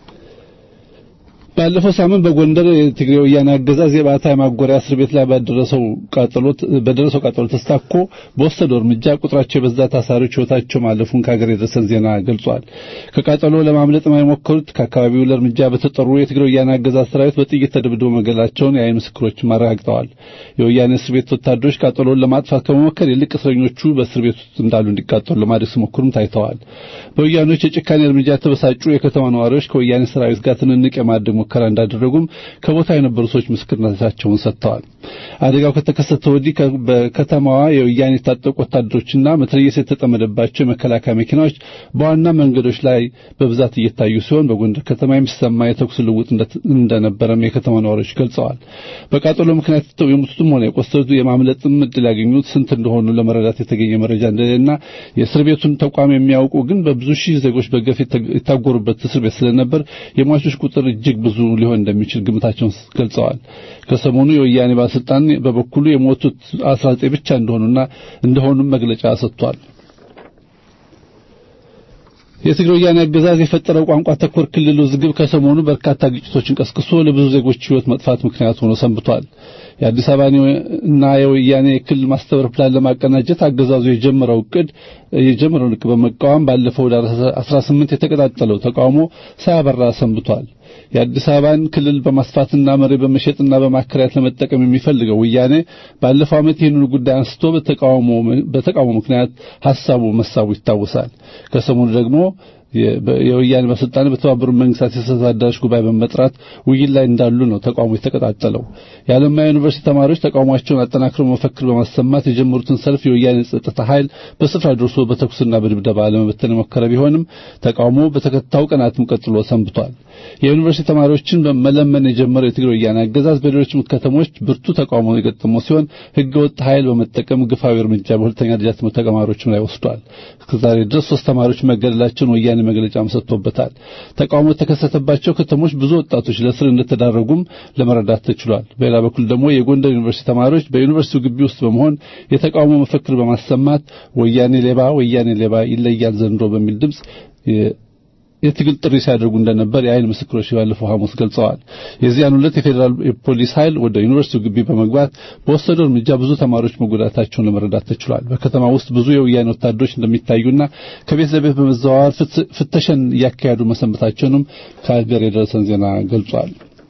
ባለፈው ሳምንት በጎንደር የትግራይ ወያኔ አገዛዝ የባታ ማጎሪያ እስር ቤት ላይ ባደረሰው ቃጠሎ በደረሰው ቃጠሎ ተስታኮ በወሰደው እርምጃ ቁጥራቸው የበዛ ታሳሪዎች ሕይወታቸው ማለፉን ከሀገር የደረሰን ዜና ገልጿል። ከቃጠሎ ለማምለጥ የሞከሩት ከአካባቢው ለእርምጃ በተጠሩ የትግራይ ወያኔ አገዛዝ ሰራዊት በጥይት ተደብድበው መገደላቸውን የዓይን ምስክሮች አረጋግጠዋል። የወያኔ እስር ቤት ወታደሮች ቃጠሎን ለማጥፋት ከመሞከር ይልቅ እስረኞቹ በእስር ቤት ውስጥ እንዳሉ እንዲቃጠሉ ለማድረግ ሲሞክሩም ታይተዋል። በወያኔዎች የጭካኔ እርምጃ የተበሳጩ የከተማ ነዋሪዎች ከወያኔ ሰራዊት ጋር ትንንቅ የማድረግ ሙከራ እንዳደረጉም ከቦታ የነበሩ ሰዎች ምስክርነታቸውን ሰጥተዋል። አደጋው ከተከሰተ ወዲህ በከተማዋ የወያኔ የታጠቁ ወታደሮችና መትረየስ የተጠመደባቸው የመከላከያ መኪናዎች በዋና መንገዶች ላይ በብዛት እየታዩ ሲሆን በጎንደር ከተማ የሚሰማ የተኩስ ልውጥ እንደነበረም የከተማ ነዋሪዎች ገልጸዋል። በቃጠሎ ምክንያት የሞቱትም ሆነ የቆሰሉት የማምለጥም እድል ያገኙት ስንት እንደሆኑ ለመረዳት የተገኘ መረጃ እንደሌለና የእስር ቤቱን ተቋም የሚያውቁ ግን በብዙ ሺህ ዜጎች በገፍ የታጎሩበት እስር ቤት ስለነበር የሟቾች ቁጥር እጅግ ብዙ ሊሆን እንደሚችል ግምታቸውን ገልጸዋል። ከሰሞኑ የወያኔ ባለስልጣን በበኩሉ የሞቱት 19 ብቻ እንደሆኑና እንደሆኑም መግለጫ ሰጥቷል። የትግራይ ወያኔ አገዛዝ የፈጠረው ቋንቋ ተኮር ክልል ውዝግብ ከሰሞኑ በርካታ ግጭቶችን ቀስቅሶ ለብዙ ዜጎች ሕይወት መጥፋት ምክንያት ሆኖ ሰንብቷል። የአዲስ አበባ እና የወያኔ የክልል ማስተባበር ፕላን ለማቀናጀት አገዛዙ የጀመረው እቅድ የጀመረውን እቅድ በመቃወም ባለፈው ወደ 18 የተቀጣጠለው ተቃውሞ ሳያበራ ሰንብቷል። የአዲስ አበባን ክልል በማስፋትና መሬት በመሸጥና በማከራየት ለመጠቀም የሚፈልገው ወያኔ ባለፈው ዓመት ይህንን ጉዳይ አንስቶ በተቃውሞ በተቃውሞ ምክንያት ሐሳቡ መሳቡ ይታወሳል። ከሰሞኑ ደግሞ የወያኔ ባለስልጣን በተባበሩት መንግስታት የጸጥታ አዳራሽ ጉባኤ በመጥራት ውይይት ላይ እንዳሉ ነው ተቃውሞ የተቀጣጠለው። የአለማያ ዩኒቨርሲቲ ተማሪዎች ተቃውሟቸውን አጠናክረው መፈክር በማሰማት የጀመሩትን ሰልፍ የወያኔ ጸጥታ ኃይል በስፍራ ደርሶ በተኩስና በድብደባ ለመበተን የሞከረ ቢሆንም ተቃውሞ በተከታዩ ቀናትም ቀጥሎ ሰንብቷል። የዩኒቨርሲቲ ተማሪዎችን በመለመን የጀመረው የትግራይ ወያኔ አገዛዝ በሌሎችም ከተሞች ብርቱ ተቃውሞ የገጠመው ሲሆን ህገወጥ ኃይል በመጠቀም ግፋዊ እርምጃ በሁለተኛ ደረጃ ትምህርት ተማሪዎችም ላይ ወስዷል። እስከዛሬ ድረስ ሶስት ተማሪዎች መገደላቸውን ወያኔ መግለጫም ሰጥቶበታል። ተቃውሞ የተከሰተባቸው ከተሞች ብዙ ወጣቶች ለእስር እንደተዳረጉም ለመረዳት ተችሏል። በሌላ በኩል ደግሞ የጎንደር ዩኒቨርሲቲ ተማሪዎች በዩኒቨርሲቲው ግቢ ውስጥ በመሆን የተቃውሞ መፈክር በማሰማት ወያኔ ሌባ፣ ወያኔ ሌባ ይለያል ዘንድሮ በሚል ድምጽ የትግል ጥሪ ሲያደርጉ እንደነበር የአይን ምስክሮች ባለፈው ሐሙስ ገልጸዋል። የዚያን ዕለት የፌዴራል ፖሊስ ኃይል ወደ ዩኒቨርሲቲው ግቢ በመግባት በወሰደው እርምጃ ብዙ ተማሪዎች መጎዳታቸውን ለመረዳት ተችሏል። በከተማ ውስጥ ብዙ የወያኔ ወታደሮች እንደሚታዩና ከቤት ለቤት በመዘዋወር ፍተሻን እያካሄዱ መሰንበታቸውንም ከሀገር የደረሰን ዜና ገልጿል።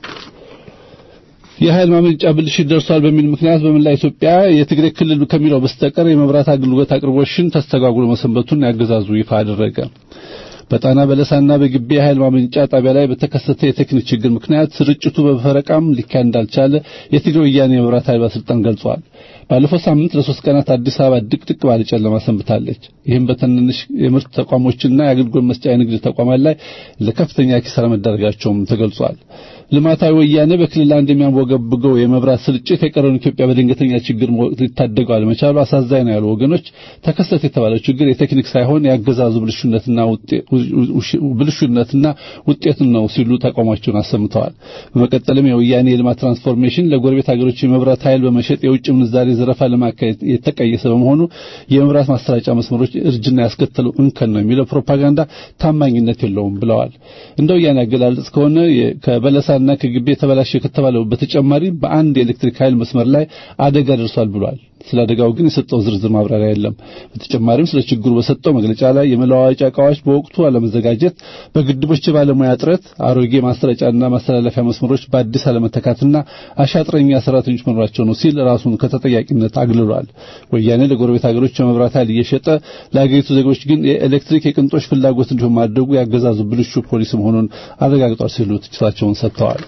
የኃይል ማመንጫ ብልሽት ደርሷል በሚል ምክንያት በመላ ኢትዮጵያ የትግራይ ክልል ከሚለው በስተቀር የመብራት አገልግሎት አቅርቦሽን ተስተጓጉሎ መሰንበቱን ያገዛዙ ይፋ አደረገ። በጣና በለሳና በግቤ የኃይል ማመንጫ ጣቢያ ላይ በተከሰተ የቴክኒክ ችግር ምክንያት ስርጭቱ በፈረቃም ሊካሄድ እንዳልቻለ የትግራይ ወያኔ የመብራት ኃይል ባለስልጣን ገልጿል። ባለፈው ሳምንት ለሶስት ቀናት አዲስ አበባ ድቅድቅ ባለ ጨለማ ሰንብታለች። ይህም በትንንሽ የምርት ተቋሞችና የአገልግሎት መስጫ የንግድ ተቋማት ላይ ለከፍተኛ ኪሳራ መዳረጋቸውም ተገልጿል። ልማታዊ ወያኔ በክልል አንድ የሚያንቦገብገው የመብራት ስርጭት የቀረውን ኢትዮጵያ በድንገተኛ ችግር ሊታደገው አለመቻሉ አሳዛኝ ነው ያሉ ወገኖች ተከሰተ የተባለው ችግር የቴክኒክ ሳይሆን ያገዛዙ ብልሹነትና ብልሹነትና ውጤት ነው ሲሉ ተቃውሟቸውን አሰምተዋል። በመቀጠልም የወያኔ የልማት ትራንስፎርሜሽን ለጎረቤት ሀገሮች የመብራት ኃይል በመሸጥ የውጭ ምንዛሬ ዘረፋ ለማካሄድ የተቀየሰ በመሆኑ የመብራት ማሰራጫ መስመሮች እርጅና ያስከተለው እንከን ነው የሚለው ፕሮፓጋንዳ ታማኝነት የለውም ብለዋል። እንደ ወያኔ አገላለጽ ከሆነ ከበለሳና ከግቤ የተበላሸ ከተባለው በተጨማሪ በአንድ የኤሌክትሪክ ኃይል መስመር ላይ አደጋ ደርሷል ብሏል። ስለ አደጋው ግን የሰጠው ዝርዝር ማብራሪያ የለም። በተጨማሪም ስለ ችግሩ በሰጠው መግለጫ ላይ የመለዋወጫ ዕቃዎች በወቅቱ አለመዘጋጀት፣ በግድቦች የባለሙያ እጥረት፣ አሮጌ ማሰራጫና ማስተላለፊያ መስመሮች በአዲስ አለመተካትና አሻጥረኛ ሰራተኞች መኖራቸው ነው ሲል ራሱን ከተጠያቂነት አግልሏል። ወያኔ ለጎረቤት ሀገሮች የመብራት ኃይል እየሸጠ ለአገሪቱ ዜጎች ግን የኤሌክትሪክ የቅንጦች ፍላጎት እንዲሆን ማድረጉ ያገዛዙ ብልሹ ፖሊሲ መሆኑን አረጋግጧል ሲሉ ትችታቸውን ሰጥተዋል።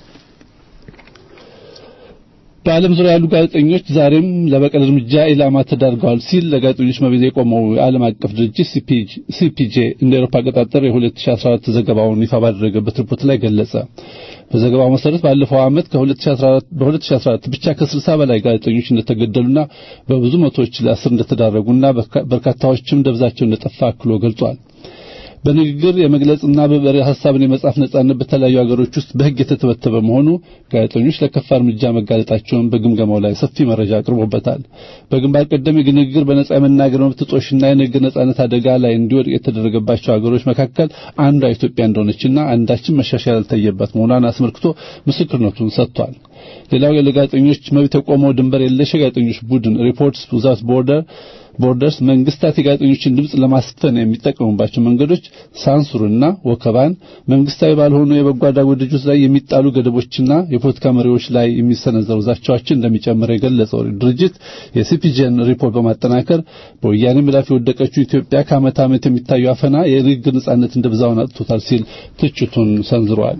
በዓለም ዙሪያ ያሉ ጋዜጠኞች ዛሬም ለበቀል እርምጃ ኢላማ ተዳርገዋል ሲል ለጋዜጠኞች መብት የቆመው የዓለም አቀፍ ድርጅት ሲፒጄ እንደ አውሮፓ አቆጣጠር የ2014 ዘገባውን ይፋ ባደረገበት ሪፖርት ላይ ገለጸ። በዘገባው መሰረት ባለፈው ዓመት በ2014 ብቻ ከ60 በላይ ጋዜጠኞች እንደተገደሉና በብዙ መቶዎች ለእስር እንደተዳረጉና በርካታዎችም ደብዛቸው እንደጠፋ አክሎ ገልጿል። በንግግር የመግለጽና በበሬ ሐሳብን የመጻፍ ነጻነት በተለያዩ ሀገሮች ውስጥ በሕግ የተተበተበ መሆኑ ጋዜጠኞች ለከፋ እርምጃ መጋለጣቸውን በግምገማው ላይ ሰፊ መረጃ አቅርቦበታል። በግንባር ቀደም የንግግር በነጻ የመናገር መብት ጥጦሽና የንግግር ነጻነት አደጋ ላይ እንዲወድቅ የተደረገባቸው ሀገሮች መካከል አንዷ ኢትዮጵያ እንደሆነችና አንዳችን መሻሻል ያልታየባት መሆኗን አስመልክቶ ምስክርነቱን ሰጥቷል። ሌላው ለጋዜጠኞች መብት የቆመው ድንበር የለሽ የጋዜጠኞች ቡድን ሪፖርትስ ዊዛውት ቦርደር ቦርደርስ መንግስታት የጋዜጠኞችን ድምጽ ለማስፈን የሚጠቀሙባቸው መንገዶች ሳንሱርና ወከባን፣ መንግስታዊ ባልሆኑ የበጎ አድራጎት ድርጅቶች ላይ የሚጣሉ ገደቦችና የፖለቲካ መሪዎች ላይ የሚሰነዘሩ ዛቻዎችን እንደሚጨምር የገለጸው ድርጅት የሲፒጄን ሪፖርት በማጠናከር በወያኔ ምላፍ የወደቀችው ኢትዮጵያ ከዓመት ዓመት የሚታዩ አፈና የንግግር ነጻነት እንደብዛውን አጥቶታል ሲል ትችቱን ሰንዝሯል።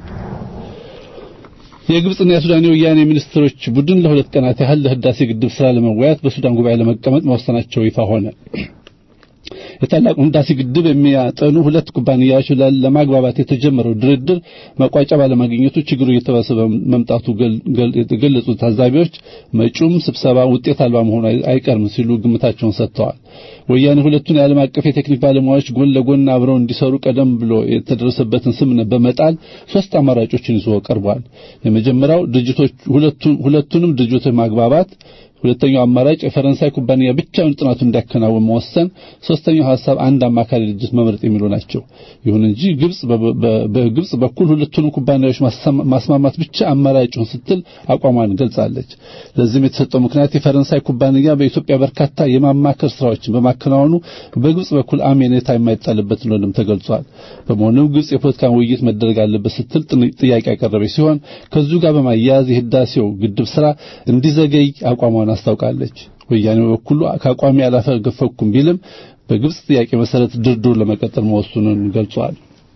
የግብጽና የሱዳን የወያኔ ሚኒስትሮች ቡድን ለሁለት ቀናት ያህል ለህዳሴ ግድብ ስራ ለመወያየት በሱዳን ጉባኤ ለመቀመጥ መወሰናቸው ይፋ ሆነ። የታላቁን ህዳሴ ግድብ የሚያጠኑ ሁለት ኩባንያዎች ለማግባባት የተጀመረው ድርድር መቋጫ ባለማግኘቱ ችግሩ እየተባሰበ መምጣቱ የገለጹት ታዛቢዎች መጪውም ስብሰባ ውጤት አልባ መሆኑ አይቀርም ሲሉ ግምታቸውን ሰጥተዋል። ወያኔ ሁለቱን የዓለም አቀፍ የቴክኒክ ባለሙያዎች ጎን ለጎን አብረው እንዲሰሩ ቀደም ብሎ የተደረሰበትን ስምምነት በመጣል ሶስት አማራጮችን ይዞ ቀርቧል። የመጀመሪያው ድርጅቶች ሁለቱንም ድርጅቶች ማግባባት ሁለተኛው አማራጭ የፈረንሳይ ኩባንያ ብቻውን ጥናቱን እንዲያከናውን መወሰን፣ ሶስተኛው ሐሳብ አንድ አማካሪ ድርጅት መምረጥ የሚሉ ናቸው። ይሁን እንጂ ግብጽ በግብጽ በኩል ሁለቱንም ኩባንያዎች ማስማማት ብቻ አማራጭውን ስትል አቋሟን ገልጻለች። ለዚህም የተሰጠው ምክንያት የፈረንሳይ ኩባንያ በኢትዮጵያ በርካታ የማማከር ስራዎችን በማከናወኑ በግብጽ በኩል አሜኔታ የማይጣልበት እንደሆነም ተገልጿል። በመሆኑም ግብጽ የፖለቲካ ውይይት መደረግ አለበት ስትል ጥያቄ ያቀረበች ሲሆን ከዚሁ ጋር በማያያዝ የህዳሴው ግድብ ስራ እንዲዘገይ አቋሟን አስታውቃለች። ወያኔ በበኩሉ ከአቋሚ አላፈገፈኩም ቢልም በግብጽ ጥያቄ መሰረት ድርድሩ ለመቀጠል መወሰኑን ገልጿል።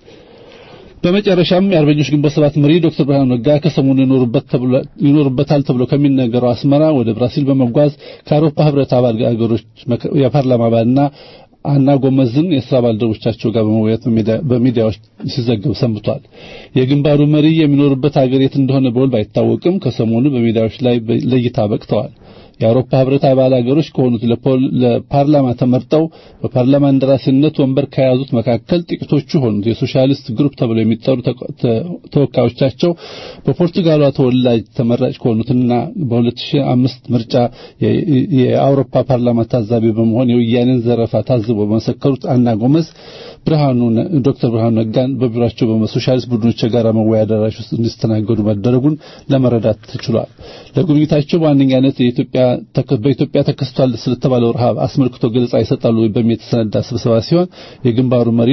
በመጨረሻም የአርበኞች ግንቦት ሰባት መሪ ዶክተር ብርሃኑ ነጋ ከሰሞኑ ይኖሩበታል ተብሎ ከሚነገረው አስመራ ወደ ብራሲል በመጓዝ ከአውሮፓ ህብረት አባል ሀገሮች የፓርላማ አባልና አና ጎመዝን የስራ ባልደረቦቻቸው ጋር በመወያየት በሚዲያዎች ሲዘገብ ሰንብቷል። የግንባሩ መሪ የሚኖሩበት ሀገር የት እንደሆነ በውል ባይታወቅም ከሰሞኑ በሚዲያዎች ላይ ለእይታ በቅተዋል። የአውሮፓ ህብረት አባል ሀገሮች ከሆኑት ለፓርላማ ተመርጠው በፓርላማ እንደራሴነት ወንበር ከያዙት መካከል ጥቂቶቹ ሆኑት የሶሻሊስት ግሩፕ ተብለው የሚጠሩ ተወካዮቻቸው በፖርቱጋሏ ተወላጅ ተመራጭ ከሆኑትና በ2005 ምርጫ የአውሮፓ ፓርላማ ታዛቢ በመሆን የወያኔን ዘረፋ ታዝበው በመሰከሩት አና ጎመዝ ብርሃኑ ዶክተር ብርሃኑ ነጋን በቢሮአቸው በሶሻሊስት ቡድኖች የጋራ መወያ አዳራሽ ውስጥ እንዲስተናገዱ መደረጉን ለመረዳት ተችሏል። ለጉብኝታቸው በዋነኛነት የኢትዮጵያ በኢትዮጵያ ተከስቷል ስለተባለው ረሃብ አስመልክቶ ገለጻ ይሰጣሉ በሚል የተሰነዳ ስብሰባ ሲሆን የግንባሩ መሪ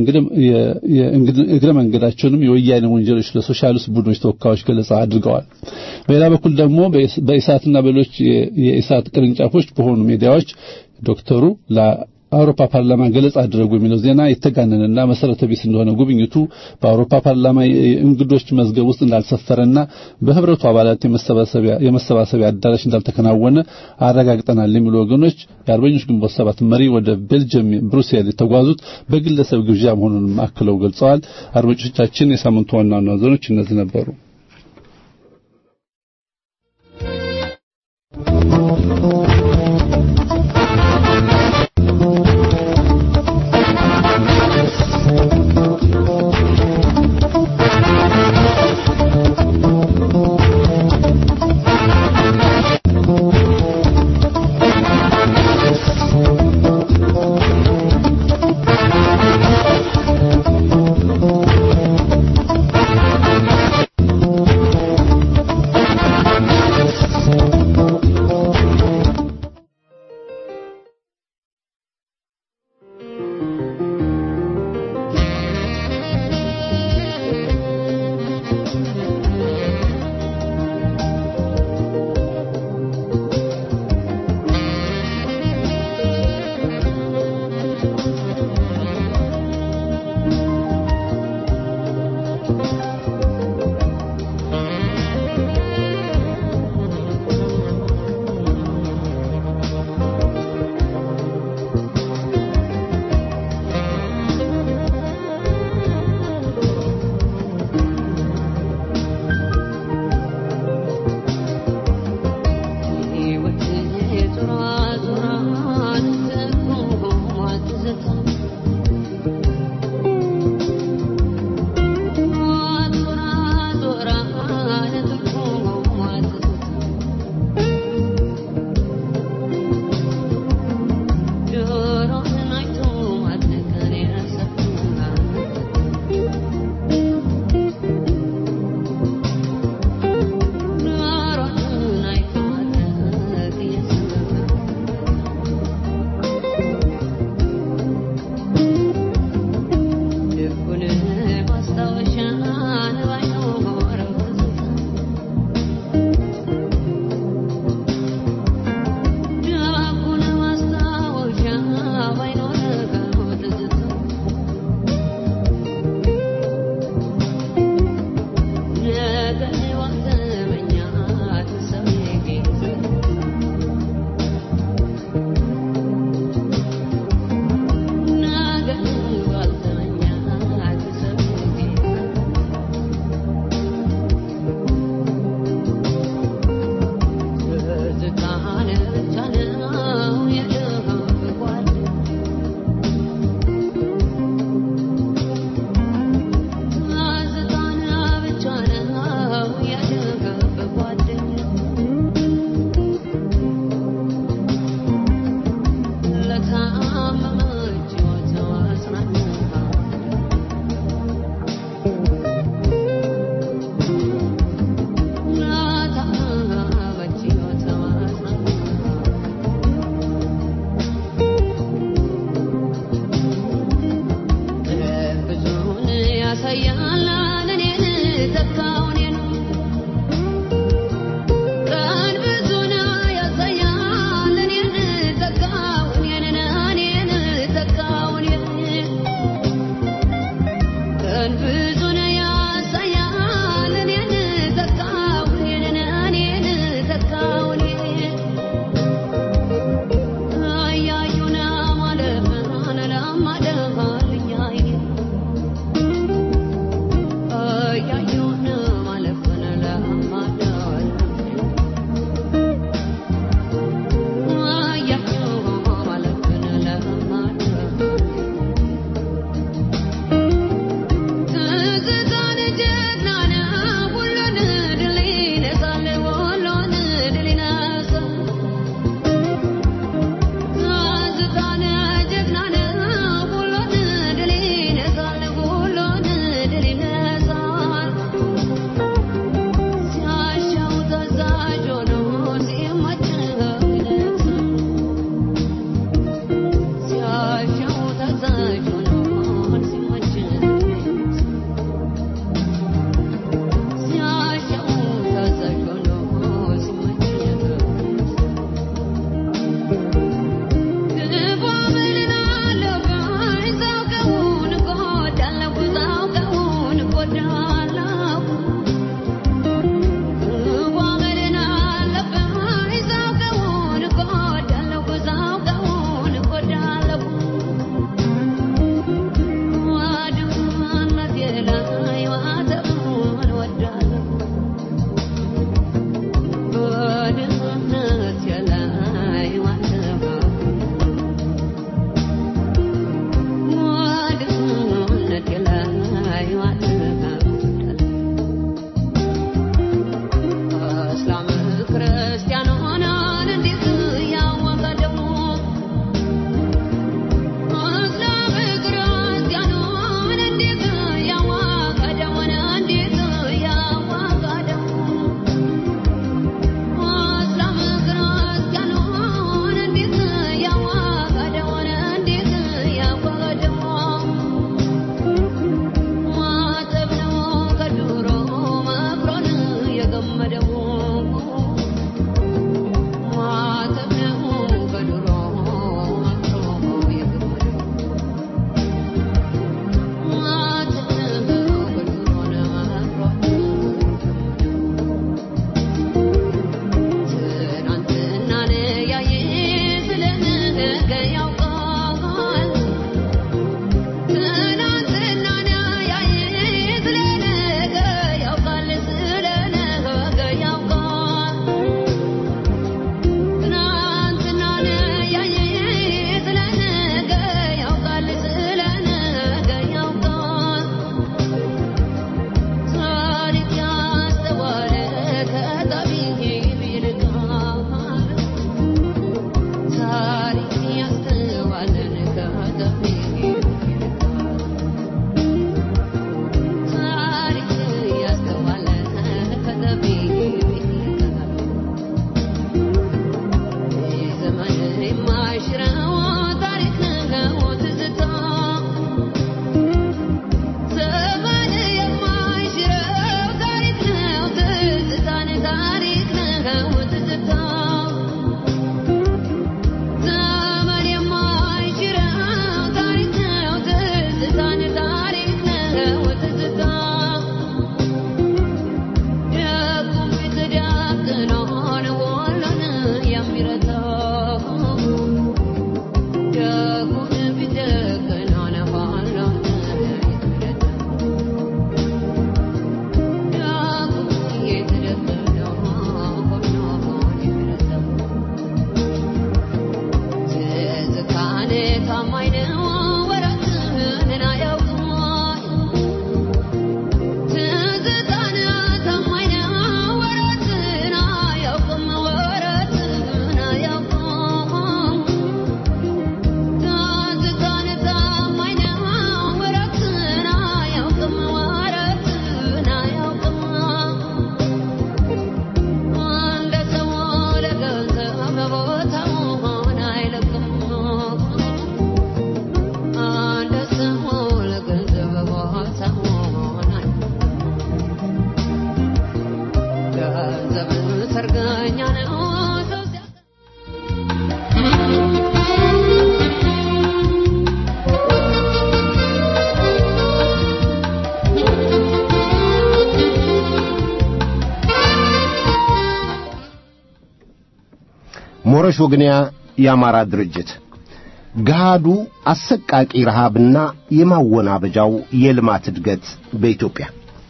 እግረ መንገዳቸውንም የወያኔ ወንጀሎች ለሶሻሊስት ቡድኖች ተወካዮች ገለጻ አድርገዋል። በሌላ በኩል ደግሞ በኢሳትና በሌሎች የኢሳት ቅርንጫፎች በሆኑ ሚዲያዎች ዶክተሩ አውሮፓ ፓርላማ ገለጻ አደረጉ የሚለው ዜና የተጋነነና መሰረተ ቢስ እንደሆነ ጉብኝቱ በአውሮፓ ፓርላማ የእንግዶች መዝገብ ውስጥ እንዳልሰፈረና በህብረቱ አባላት የመሰባሰቢያ አዳራሽ እንዳልተከናወነ አረጋግጠናል የሚሉ ወገኖች የአርበኞች ግንቦት ሰባት መሪ ወደ ቤልጅየም ብሩሴል የተጓዙት በግለሰብ ግብዣ መሆኑንም አክለው ገልጸዋል። አድማጮቻችን የሳምንቱ ዋና ዋና ዜናዎች እነዚህ ነበሩ። ብዙ ሞረሽ ወግንያ የአማራ ድርጅት ገሃዱ አሰቃቂ ረሃብና የማወናበጃው የልማት እድገት በኢትዮጵያ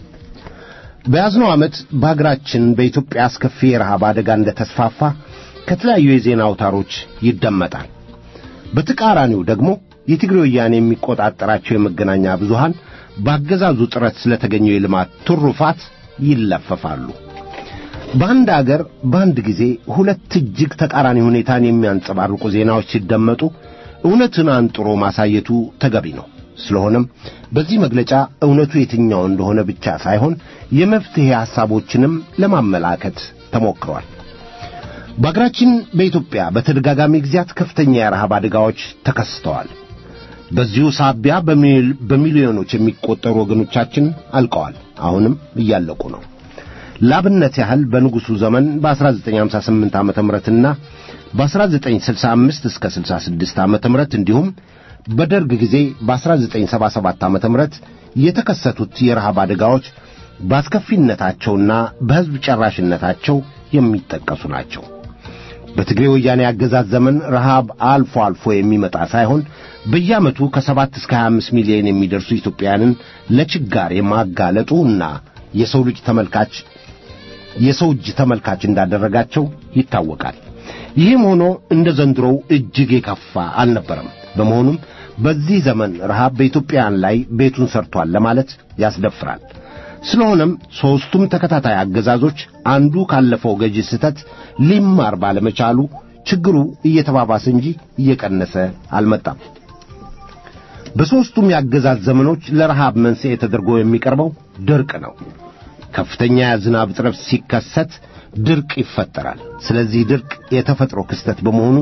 በያዝነው ዓመት በአገራችን በኢትዮጵያ አስከፊ የረሃብ አደጋ እንደተስፋፋ ከተለያዩ የዜና አውታሮች ይደመጣል። በተቃራኒው ደግሞ የትግሬ ወያኔ የሚቆጣጠራቸው የመገናኛ ብዙሃን በአገዛዙ ጥረት ስለተገኘው የልማት ትሩፋት ይለፈፋሉ። በአንድ አገር በአንድ ጊዜ ሁለት እጅግ ተቃራኒ ሁኔታን የሚያንጸባርቁ ዜናዎች ሲደመጡ እውነትን አንጥሮ ማሳየቱ ተገቢ ነው። ስለሆነም በዚህ መግለጫ እውነቱ የትኛው እንደሆነ ብቻ ሳይሆን የመፍትሔ ሐሳቦችንም ለማመላከት ተሞክሯል። በአገራችን በኢትዮጵያ በተደጋጋሚ ጊዜያት ከፍተኛ የረሃብ አደጋዎች ተከስተዋል። በዚሁ ሳቢያ በሚሊዮኖች የሚቆጠሩ ወገኖቻችን አልቀዋል፣ አሁንም እያለቁ ነው። ላብነት ያህል በንጉሡ ዘመን በ1958 ዓመተ ምህረትና በ1965 እስከ 66 ዓመተ ምህረት እንዲሁም በደርግ ጊዜ በ1977 ዓመተ ምህረት የተከሰቱት የረሃብ አደጋዎች በአስከፊነታቸውና በሕዝብ ጨራሽነታቸው የሚጠቀሱ ናቸው። በትግሬ ወያኔ አገዛዝ ዘመን ረሃብ አልፎ አልፎ የሚመጣ ሳይሆን በየዓመቱ ከሰባት እስከ 25 ሚሊዮን የሚደርሱ ኢትዮጵያውያንን ለችጋር የማጋለጡ እና የሰው ልጅ ተመልካች የሰው እጅ ተመልካች እንዳደረጋቸው ይታወቃል። ይህም ሆኖ እንደ ዘንድሮው እጅግ የከፋ አልነበረም። በመሆኑም በዚህ ዘመን ረሃብ በኢትዮጵያውያን ላይ ቤቱን ሰርቷል ለማለት ያስደፍራል። ስለሆነም ሦስቱም ተከታታይ አገዛዞች አንዱ ካለፈው ገዢ ስህተት ሊማር ባለመቻሉ ችግሩ እየተባባሰ እንጂ እየቀነሰ አልመጣም። በሦስቱም የአገዛዝ ዘመኖች ለረሃብ መንስኤ ተደርጎ የሚቀርበው ድርቅ ነው። ከፍተኛ የዝናብ እጥረት ሲከሰት ድርቅ ይፈጠራል። ስለዚህ ድርቅ የተፈጥሮ ክስተት በመሆኑ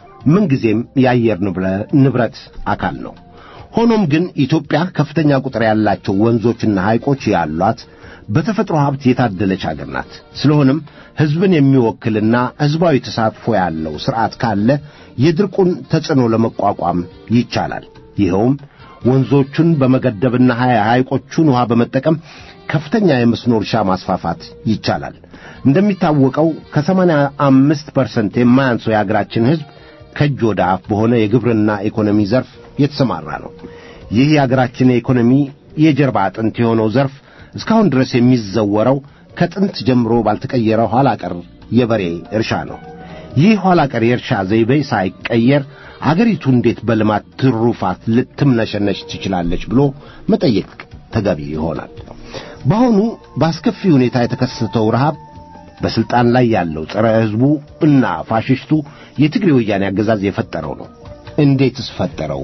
ምንጊዜም የአየር ንብረት አካል ነው። ሆኖም ግን ኢትዮጵያ ከፍተኛ ቁጥር ያላቸው ወንዞችና ሐይቆች ያሏት በተፈጥሮ ሀብት የታደለች አገር ናት። ስለሆነም ሕዝብን የሚወክልና ሕዝባዊ ተሳትፎ ያለው ሥርዓት ካለ የድርቁን ተጽዕኖ ለመቋቋም ይቻላል። ይኸውም ወንዞቹን በመገደብና ሐይቆቹን ውሃ በመጠቀም ከፍተኛ የመስኖ እርሻ ማስፋፋት ይቻላል። እንደሚታወቀው ከሰማንያ አምስት ፐርሰንት የማያንሰው የአገራችን ሕዝብ ከእጅ ወደ አፍ በሆነ የግብርና ኢኮኖሚ ዘርፍ የተሰማራ ነው። ይህ የአገራችን የኢኮኖሚ የጀርባ አጥንት የሆነው ዘርፍ እስካሁን ድረስ የሚዘወረው ከጥንት ጀምሮ ባልተቀየረ ኋላ ቀር የበሬ እርሻ ነው። ይህ ኋላ ቀር የእርሻ ዘይቤ ሳይቀየር አገሪቱ እንዴት በልማት ትሩፋት ልትምነሸነሽ ትችላለች ብሎ መጠየቅ ተገቢ ይሆናል። በአሁኑ በአስከፊ ሁኔታ የተከሰተው ረሃብ በሥልጣን ላይ ያለው ጸረ ሕዝቡ እና ፋሽስቱ የትግሬ ወያኔ አገዛዝ የፈጠረው ነው። እንዴትስ ፈጠረው?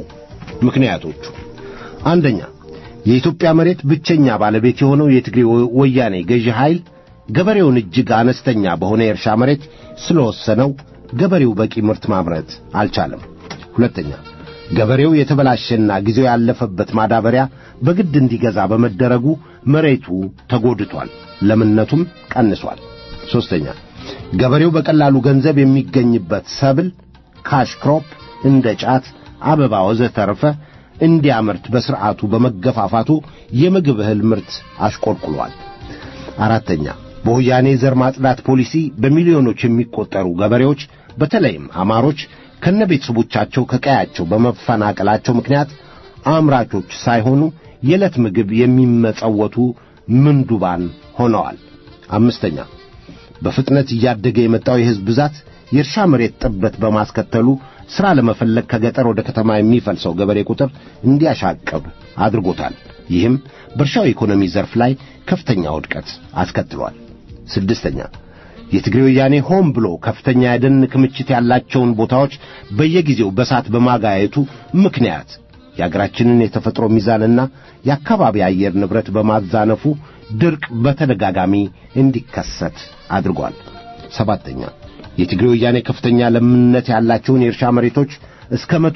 ምክንያቶቹ አንደኛ የኢትዮጵያ መሬት ብቸኛ ባለቤት የሆነው የትግሬ ወያኔ ገዢ ኃይል ገበሬውን እጅግ አነስተኛ በሆነ የእርሻ መሬት ስለወሰነው ገበሬው በቂ ምርት ማምረት አልቻለም። ሁለተኛ ገበሬው የተበላሸና ጊዜው ያለፈበት ማዳበሪያ በግድ እንዲገዛ በመደረጉ መሬቱ ተጎድቷል፣ ለምነቱም ቀንሷል። ሦስተኛ ገበሬው በቀላሉ ገንዘብ የሚገኝበት ሰብል ካሽ ክሮፕ እንደ ጫት፣ አበባ ወዘተርፈ እንዲያመርት በሥርዓቱ በመገፋፋቱ የምግብ እህል ምርት አሽቆልቁሏል። አራተኛ በወያኔ ዘር ማጽዳት ፖሊሲ በሚሊዮኖች የሚቆጠሩ ገበሬዎች በተለይም አማሮች ከነ ቤተሰቦቻቸው ከቀያቸው በመፈናቀላቸው ምክንያት አምራቾች ሳይሆኑ የዕለት ምግብ የሚመጸወቱ ምንዱባን ሆነዋል። አምስተኛ በፍጥነት እያደገ የመጣው የሕዝብ ብዛት የእርሻ መሬት ጥበት በማስከተሉ ሥራ ለመፈለግ ከገጠር ወደ ከተማ የሚፈልሰው ገበሬ ቁጥር እንዲያሻቅብ አድርጎታል። ይህም በእርሻው ኢኮኖሚ ዘርፍ ላይ ከፍተኛ ውድቀት አስከትሏል። ስድስተኛ የትግሬ ወያኔ ሆን ብሎ ከፍተኛ የደን ክምችት ያላቸውን ቦታዎች በየጊዜው በሳት በማጋየቱ ምክንያት የአገራችንን የተፈጥሮ ሚዛንና የአካባቢ አየር ንብረት በማዛነፉ ድርቅ በተደጋጋሚ እንዲከሰት አድርጓል። ሰባተኛ የትግሬ ወያኔ ከፍተኛ ለምነት ያላቸውን የእርሻ መሬቶች እስከ መቶ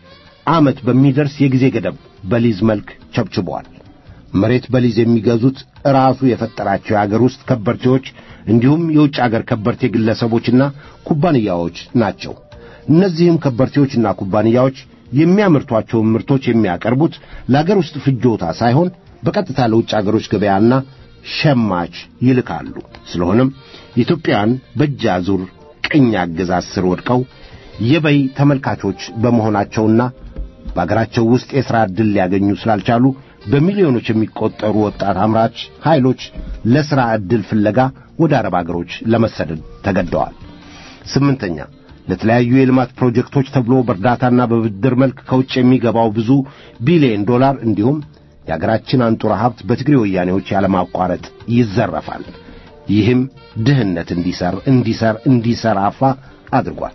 ዓመት በሚደርስ የጊዜ ገደብ በሊዝ መልክ ቸብችበዋል። መሬት በሊዝ የሚገዙት ራሱ የፈጠራቸው የአገር ውስጥ ከበርቴዎች እንዲሁም የውጭ አገር ከበርቴ ግለሰቦችና ኩባንያዎች ናቸው። እነዚህም ከበርቴዎችና ኩባንያዎች የሚያመርቷቸውን ምርቶች የሚያቀርቡት ለአገር ውስጥ ፍጆታ ሳይሆን በቀጥታ ለውጭ አገሮች ገበያና ሸማች ይልካሉ። ስለሆነም ኢትዮጵያውያን በእጅ አዙር ቅኝ አገዛዝ ስር ወድቀው የበይ ተመልካቾች በመሆናቸውና በአገራቸው ውስጥ የሥራ ዕድል ሊያገኙ ስላልቻሉ በሚሊዮኖች የሚቆጠሩ ወጣት አምራች ኃይሎች ለሥራ ዕድል ፍለጋ ወደ አረብ አገሮች ለመሰደድ ተገደዋል። ስምንተኛ ለተለያዩ የልማት ፕሮጀክቶች ተብሎ በእርዳታና በብድር መልክ ከውጭ የሚገባው ብዙ ቢሊዮን ዶላር እንዲሁም የአገራችን አንጡራ ሀብት በትግሬ ወያኔዎች ያለማቋረጥ ይዘረፋል። ይህም ድህነት እንዲሰር እንዲሰር እንዲሰራፋ አድርጓል።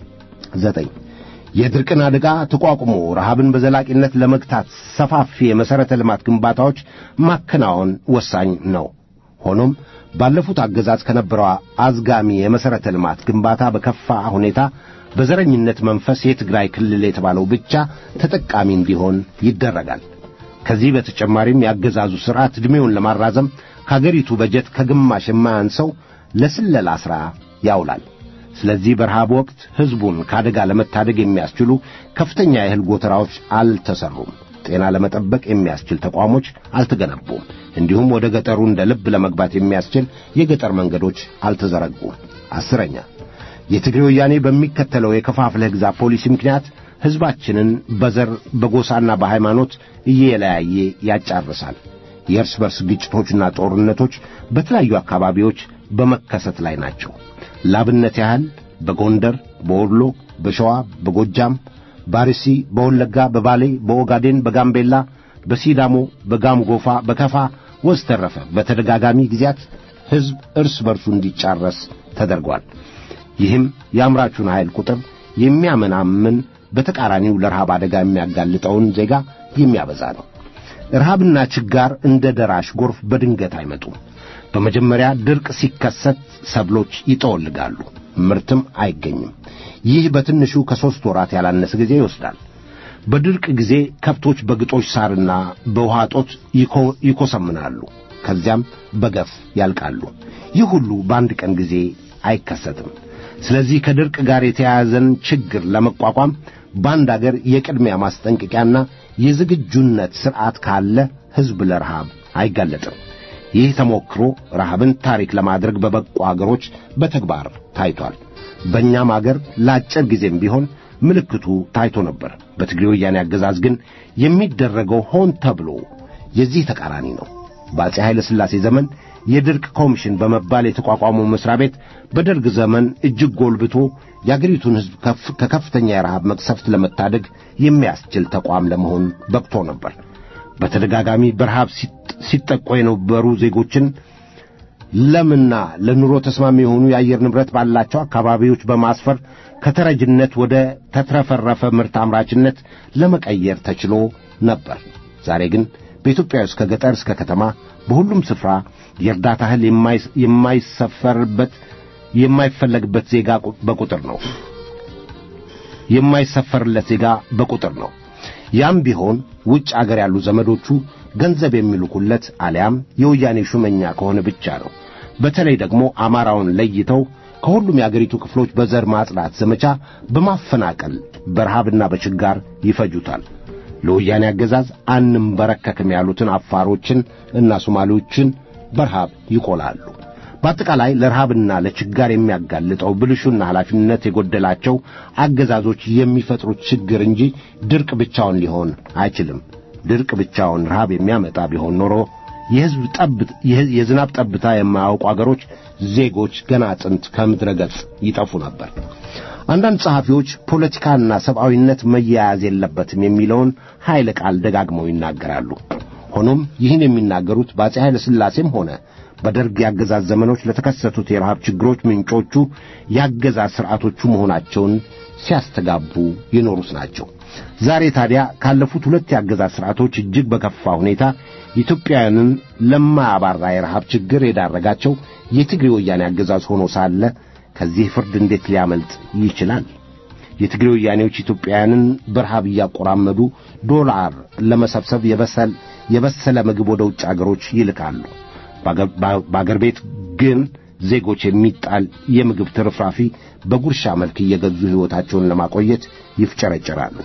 ዘጠኝ የድርቅን አደጋ ተቋቁሞ ረሃብን በዘላቂነት ለመግታት ሰፋፊ የመሠረተ ልማት ግንባታዎች ማከናወን ወሳኝ ነው። ሆኖም ባለፉት አገዛዝ ከነበረው አዝጋሚ የመሠረተ ልማት ግንባታ በከፋ ሁኔታ በዘረኝነት መንፈስ የትግራይ ክልል የተባለው ብቻ ተጠቃሚ እንዲሆን ይደረጋል። ከዚህ በተጨማሪም የአገዛዙ ሥርዓት ዕድሜውን ለማራዘም ከአገሪቱ በጀት ከግማሽ የማያንሰው ለስለላ ሥራ ያውላል። ስለዚህ በረሃብ ወቅት ሕዝቡን ከአደጋ ለመታደግ የሚያስችሉ ከፍተኛ የእህል ጎተራዎች አልተሰሩም። ጤና ለመጠበቅ የሚያስችል ተቋሞች አልተገነቡም። እንዲሁም ወደ ገጠሩ እንደ ልብ ለመግባት የሚያስችል የገጠር መንገዶች አልተዘረጉም። አስረኛ የትግሬ ወያኔ በሚከተለው የከፋፍለህ ግዛ ፖሊሲ ምክንያት ሕዝባችንን በዘር በጎሳና በሃይማኖት እየለያየ ያጫርሳል። የእርስ በርስ ግጭቶችና ጦርነቶች በተለያዩ አካባቢዎች በመከሰት ላይ ናቸው። ላብነት ያህል በጎንደር፣ በወሎ፣ በሸዋ፣ በጎጃም፣ በአርሲ፣ በወለጋ፣ በባሌ፣ በኦጋዴን፣ በጋምቤላ፣ በሲዳሞ፣ በጋም ጎፋ፣ በከፋ ወዘተረፈ በተደጋጋሚ ጊዜያት ሕዝብ እርስ በርሱ እንዲጫረስ ተደርጓል። ይህም የአምራቹን ኃይል ቁጥር የሚያመናምን በተቃራኒው ለረሃብ አደጋ የሚያጋልጠውን ዜጋ የሚያበዛ ነው። ረሃብና ችጋር እንደ ደራሽ ጎርፍ በድንገት አይመጡም። በመጀመሪያ ድርቅ ሲከሰት ሰብሎች ይጠወልጋሉ፣ ምርትም አይገኝም። ይህ በትንሹ ከሦስት ወራት ያላነሰ ጊዜ ይወስዳል። በድርቅ ጊዜ ከብቶች በግጦሽ ሳርና በውሃ እጦት ይኮሰምናሉ፣ ከዚያም በገፍ ያልቃሉ። ይህ ሁሉ በአንድ ቀን ጊዜ አይከሰትም። ስለዚህ ከድርቅ ጋር የተያያዘን ችግር ለመቋቋም በአንድ አገር የቅድሚያ ማስጠንቀቂያና የዝግጁነት ሥርዓት ካለ ሕዝብ ለረሃብ አይጋለጥም። ይህ ተሞክሮ ረሃብን ታሪክ ለማድረግ በበቁ አገሮች በተግባር ታይቷል። በእኛም አገር ለአጭር ጊዜም ቢሆን ምልክቱ ታይቶ ነበር። በትግሬ ወያኔ አገዛዝ ግን የሚደረገው ሆን ተብሎ የዚህ ተቃራኒ ነው። በአፄ ኃይለ ሥላሴ ዘመን የድርቅ ኮሚሽን በመባል የተቋቋመው መሥሪያ ቤት በደርግ ዘመን እጅግ ጎልብቶ የአገሪቱን ሕዝብ ከከፍተኛ የረሃብ መቅሰፍት ለመታደግ የሚያስችል ተቋም ለመሆን በቅቶ ነበር። በተደጋጋሚ በረሃብ ሲጠቁ የነበሩ ዜጎችን ለምና ለኑሮ ተስማሚ የሆኑ የአየር ንብረት ባላቸው አካባቢዎች በማስፈር ከተረጅነት ወደ ተትረፈረፈ ምርት አምራችነት ለመቀየር ተችሎ ነበር። ዛሬ ግን በኢትዮጵያ ውስጥ ከገጠር እስከ ከተማ በሁሉም ስፍራ የእርዳታ እህል የማይሰፈርበት የማይፈለግበት ዜጋ በቁጥር ነው። የማይሰፈርለት ዜጋ በቁጥር ነው። ያም ቢሆን ውጭ አገር ያሉ ዘመዶቹ ገንዘብ የሚልኩለት አሊያም የወያኔ ሹመኛ ከሆነ ብቻ ነው። በተለይ ደግሞ አማራውን ለይተው ከሁሉም የአገሪቱ ክፍሎች በዘር ማጽዳት ዘመቻ በማፈናቀል በረሃብና በችጋር ይፈጁታል። ለወያኔ አገዛዝ አንንበረከክም ያሉትን አፋሮችን እና ሶማሌዎችን በረሃብ ይቆላሉ። በአጠቃላይ ለረሃብና ለችጋር የሚያጋልጠው ብልሹና ኃላፊነት የጎደላቸው አገዛዞች የሚፈጥሩት ችግር እንጂ ድርቅ ብቻውን ሊሆን አይችልም። ድርቅ ብቻውን ረሃብ የሚያመጣ ቢሆን ኖሮ የሕዝብ ጠብት የዝናብ ጠብታ የማያውቁ አገሮች ዜጎች ገና ጥንት ከምድረ ገጽ ይጠፉ ነበር። አንዳንድ ጸሐፊዎች ፖለቲካና ሰብአዊነት መያያዝ የለበትም የሚለውን ኃይለ ቃል ደጋግመው ይናገራሉ። ሆኖም ይህን የሚናገሩት በአፄ ኃይለ ሥላሴም ሆነ በደርግ የአገዛዝ ዘመኖች ለተከሰቱት የረሃብ ችግሮች ምንጮቹ የአገዛዝ ሥርዓቶቹ መሆናቸውን ሲያስተጋቡ የኖሩት ናቸው። ዛሬ ታዲያ ካለፉት ሁለት የአገዛዝ ሥርዓቶች እጅግ በከፋ ሁኔታ ኢትዮጵያውያንን ለማያባራ የረሃብ ችግር የዳረጋቸው የትግሬ ወያኔ አገዛዝ ሆኖ ሳለ ከዚህ ፍርድ እንዴት ሊያመልጥ ይችላል? የትግሬ ወያኔዎች ኢትዮጵያውያንን በረሃብ እያቆራመዱ ዶላር ለመሰብሰብ የበሰል የበሰለ ምግብ ወደ ውጭ አገሮች ይልካሉ። በአገር ቤት ግን ዜጎች የሚጣል የምግብ ትርፍራፊ በጉርሻ መልክ እየገዙ ሕይወታቸውን ለማቆየት ይፍጨረጨራሉ።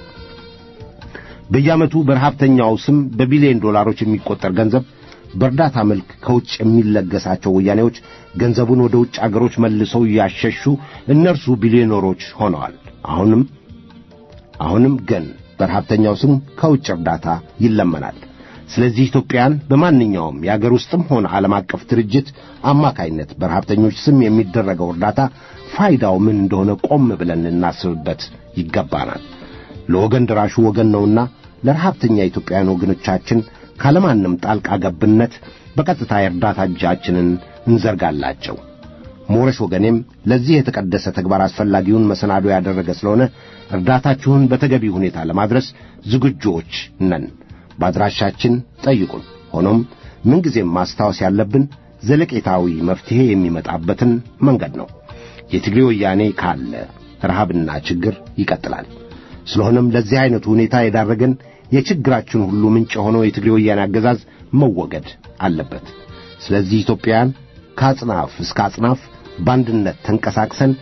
በየዓመቱ በረሃብተኛው ስም በቢሊዮን ዶላሮች የሚቆጠር ገንዘብ በእርዳታ መልክ ከውጭ የሚለገሳቸው ወያኔዎች ገንዘቡን ወደ ውጭ አገሮች መልሰው እያሸሹ እነርሱ ቢሊዮነሮች ሆነዋል። አሁንም አሁንም ግን በረሃብተኛው ስም ከውጭ እርዳታ ይለመናል። ስለዚህ ኢትዮጵያን በማንኛውም የአገር ውስጥም ሆነ ዓለም አቀፍ ድርጅት አማካይነት በረሃብተኞች ስም የሚደረገው እርዳታ ፋይዳው ምን እንደሆነ ቆም ብለን ልናስብበት ይገባናል። ለወገን ድራሹ ወገን ነውና ለረሃብተኛ ኢትዮጵያውያን ወገኖቻችን ካለማንም ጣልቃ ገብነት በቀጥታ የእርዳታ እጃችንን እንዘርጋላቸው። ሞረሽ ወገኔም ለዚህ የተቀደሰ ተግባር አስፈላጊውን መሰናዶ ያደረገ ስለሆነ እርዳታችሁን በተገቢ ሁኔታ ለማድረስ ዝግጁዎች ነን። በአድራሻችን ጠይቁን። ሆኖም ምንጊዜም ማስታወስ ያለብን ዘለቄታዊ መፍትሔ የሚመጣበትን መንገድ ነው። የትግሬ ወያኔ ካለ ረሃብና ችግር ይቀጥላል። ስለሆነም ለዚህ ዐይነቱ ሁኔታ የዳረገን የችግራችን ሁሉ ምንጭ የሆነው የትግሬ ወያኔ አገዛዝ መወገድ አለበት። ስለዚህ ኢትዮጵያውያን ከአጽናፍ እስከ አጽናፍ በአንድነት ተንቀሳቅሰን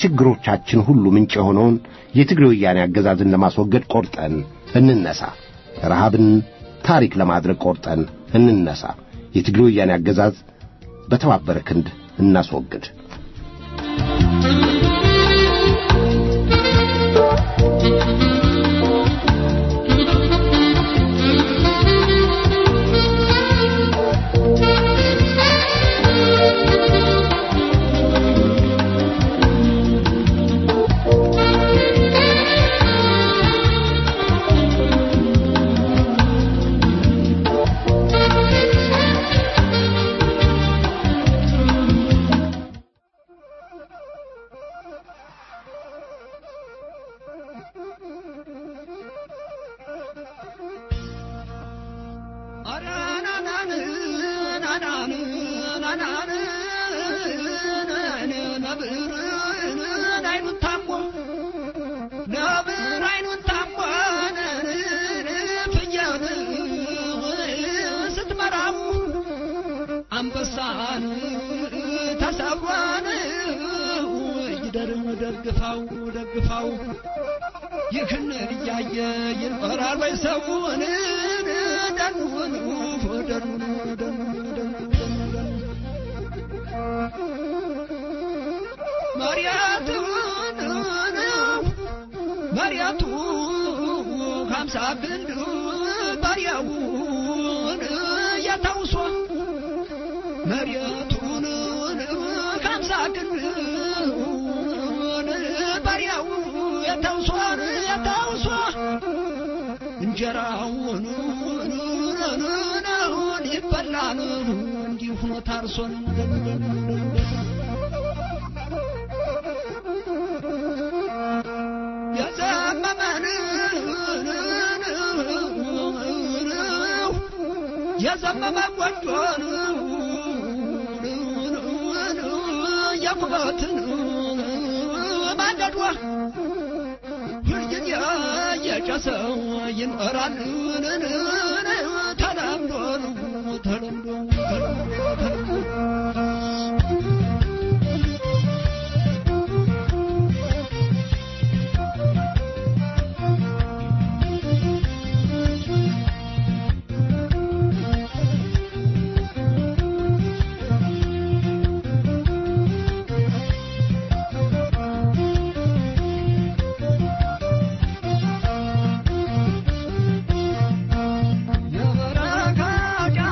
የችግሮቻችን ሁሉ ምንጭ የሆነውን የትግሬ ወያኔ አገዛዝን ለማስወገድ ቆርጠን እንነሳ። ረሃብን ታሪክ ለማድረግ ቆርጠን እንነሳ። የትግሬ ወያኔ አገዛዝ በተባበረ ክንድ እናስወግድ። አንበሳን ተሰብሯን ይደርም ደግፋው ደግፋው ይህን እያየ ይኖራል ወይ ሰውን ደኑን ደኑን ደኑን መሪያቱን መሪያቱ ሀምሳ ክንድ ባሪያውን ያታውሷ መሬቱን ከምሳ ክንድ ባሪያው የተውሷን የተውሷ እንጀራውን ይበላል እንዲሁ ሆኖ ታርሶን የዘመመን የዘመመ ጎጆን የኩበትን ማንደዷ ሁልጊዜ የጨሰው ይኖራል ተለምዶ ተለምዶ የበረካ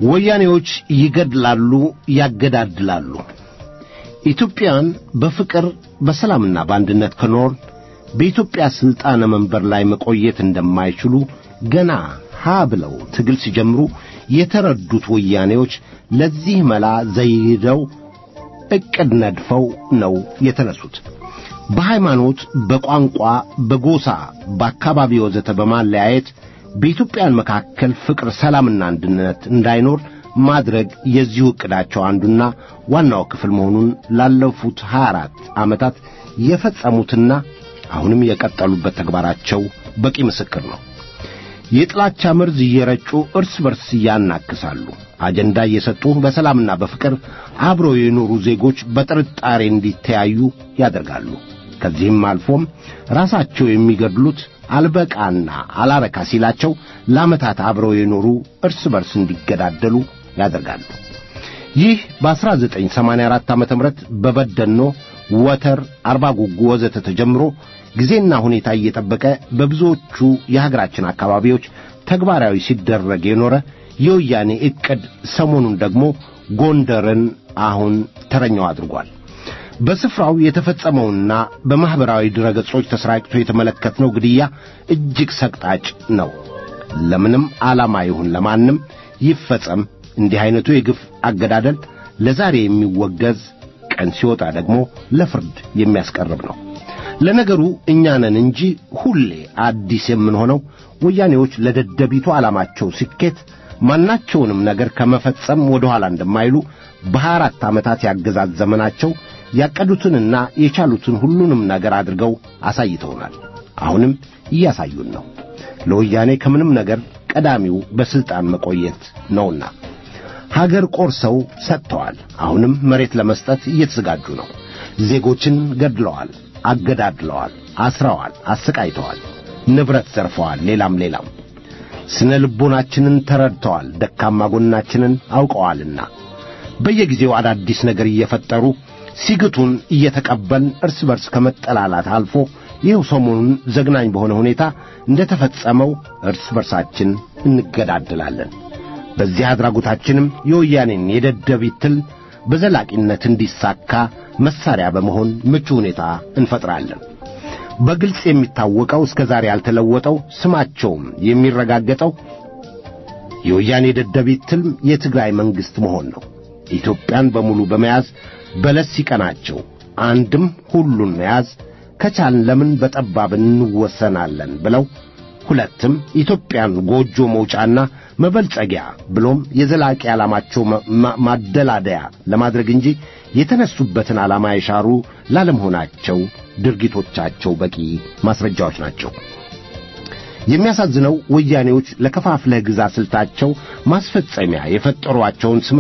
ወያኔዎች ይገድላሉ፣ ያገዳድላሉ። ኢትዮጵያን በፍቅር በሰላምና በአንድነት ከኖር በኢትዮጵያ ሥልጣነ መንበር ላይ መቆየት እንደማይችሉ ገና ሀ ብለው ትግል ሲጀምሩ የተረዱት ወያኔዎች ለዚህ መላ ዘይደው ዕቅድ ነድፈው ነው የተነሱት። በሃይማኖት፣ በቋንቋ፣ በጎሳ፣ በአካባቢ ወዘተ በማለያየት በኢትዮጵያን መካከል ፍቅር፣ ሰላምና አንድነት እንዳይኖር ማድረግ የዚሁ ዕቅዳቸው አንዱና ዋናው ክፍል መሆኑን ላለፉት 24 ዓመታት የፈጸሙትና አሁንም የቀጠሉበት ተግባራቸው በቂ ምስክር ነው። የጥላቻ መርዝ እየረጩ እርስ በርስ ያናክሳሉ። አጀንዳ እየሰጡ በሰላምና በፍቅር አብረው የኖሩ ዜጎች በጥርጣሬ እንዲተያዩ ያደርጋሉ። ከዚህም አልፎም ራሳቸው የሚገድሉት አልበቃና አላረካ ሲላቸው ለዓመታት አብረው የኖሩ እርስ በርስ እንዲገዳደሉ ያደርጋሉ። ይህ በ1984 ዓ ም በበደኖ ወተር፣ አርባ ጉጉ ወዘተ ተጀምሮ ጊዜና ሁኔታ እየጠበቀ በብዙዎቹ የሀገራችን አካባቢዎች ተግባራዊ ሲደረግ የኖረ የወያኔ ዕቅድ ሰሞኑን ደግሞ ጎንደርን አሁን ተረኛው አድርጓል። በስፍራው የተፈጸመውና በማኅበራዊ ድረገጾች ተሰራጭቶ የተመለከትነው ግድያ እጅግ ሰቅጣጭ ነው። ለምንም ዓላማ ይሁን ለማንም ይፈጸም እንዲህ ዐይነቱ የግፍ አገዳደል ለዛሬ የሚወገዝ ቀን ሲወጣ ደግሞ ለፍርድ የሚያስቀርብ ነው። ለነገሩ እኛ ነን እንጂ ሁሌ አዲስ የምንሆነው ወያኔዎች ለደደቢቱ ዓላማቸው ስኬት ማናቸውንም ነገር ከመፈጸም ወደ ኋላ እንደማይሉ በሀያ አራት ዓመታት ያገዛዝ ዘመናቸው ያቀዱትንና የቻሉትን ሁሉንም ነገር አድርገው አሳይተውናል። አሁንም እያሳዩን ነው። ለወያኔ ከምንም ነገር ቀዳሚው በሥልጣን መቆየት ነውና ሀገር ቆርሰው ሰጥተዋል። አሁንም መሬት ለመስጠት እየተዘጋጁ ነው። ዜጎችን ገድለዋል፣ አገዳድለዋል፣ አስረዋል፣ አሰቃይተዋል፣ ንብረት ዘርፈዋል። ሌላም ሌላም ስነ ልቦናችንን ተረድተዋል፣ ደካማ ጎናችንን አውቀዋልና በየጊዜው አዳዲስ ነገር እየፈጠሩ ሲግቱን እየተቀበልን እርስ በርስ ከመጠላላት አልፎ ይኸው ሰሞኑን ዘግናኝ በሆነ ሁኔታ እንደ ተፈጸመው እርስ በርሳችን እንገዳደላለን። በዚህ አድራጎታችንም የወያኔን የደደቢት ትል በዘላቂነት እንዲሳካ መሳሪያ በመሆን ምቹ ሁኔታ እንፈጥራለን። በግልጽ የሚታወቀው እስከ ዛሬ ያልተለወጠው ስማቸውም የሚረጋገጠው የወያኔ ደደቢት ትልም የትግራይ መንግሥት መሆን ነው። ኢትዮጵያን በሙሉ በመያዝ በለስ ሲቀናቸው አንድም ሁሉን መያዝ ከቻልን ለምን በጠባብ እንወሰናለን ብለው ሁለትም ኢትዮጵያን ጎጆ መውጫና መበልጸጊያ ብሎም የዘላቂ ዓላማቸው ማደላደያ ለማድረግ እንጂ የተነሱበትን ዓላማ የሻሩ ላለመሆናቸው ድርጊቶቻቸው በቂ ማስረጃዎች ናቸው። የሚያሳዝነው ወያኔዎች ለከፋፍለህ ግዛ ስልታቸው ማስፈጸሚያ የፈጠሯቸውን ስመ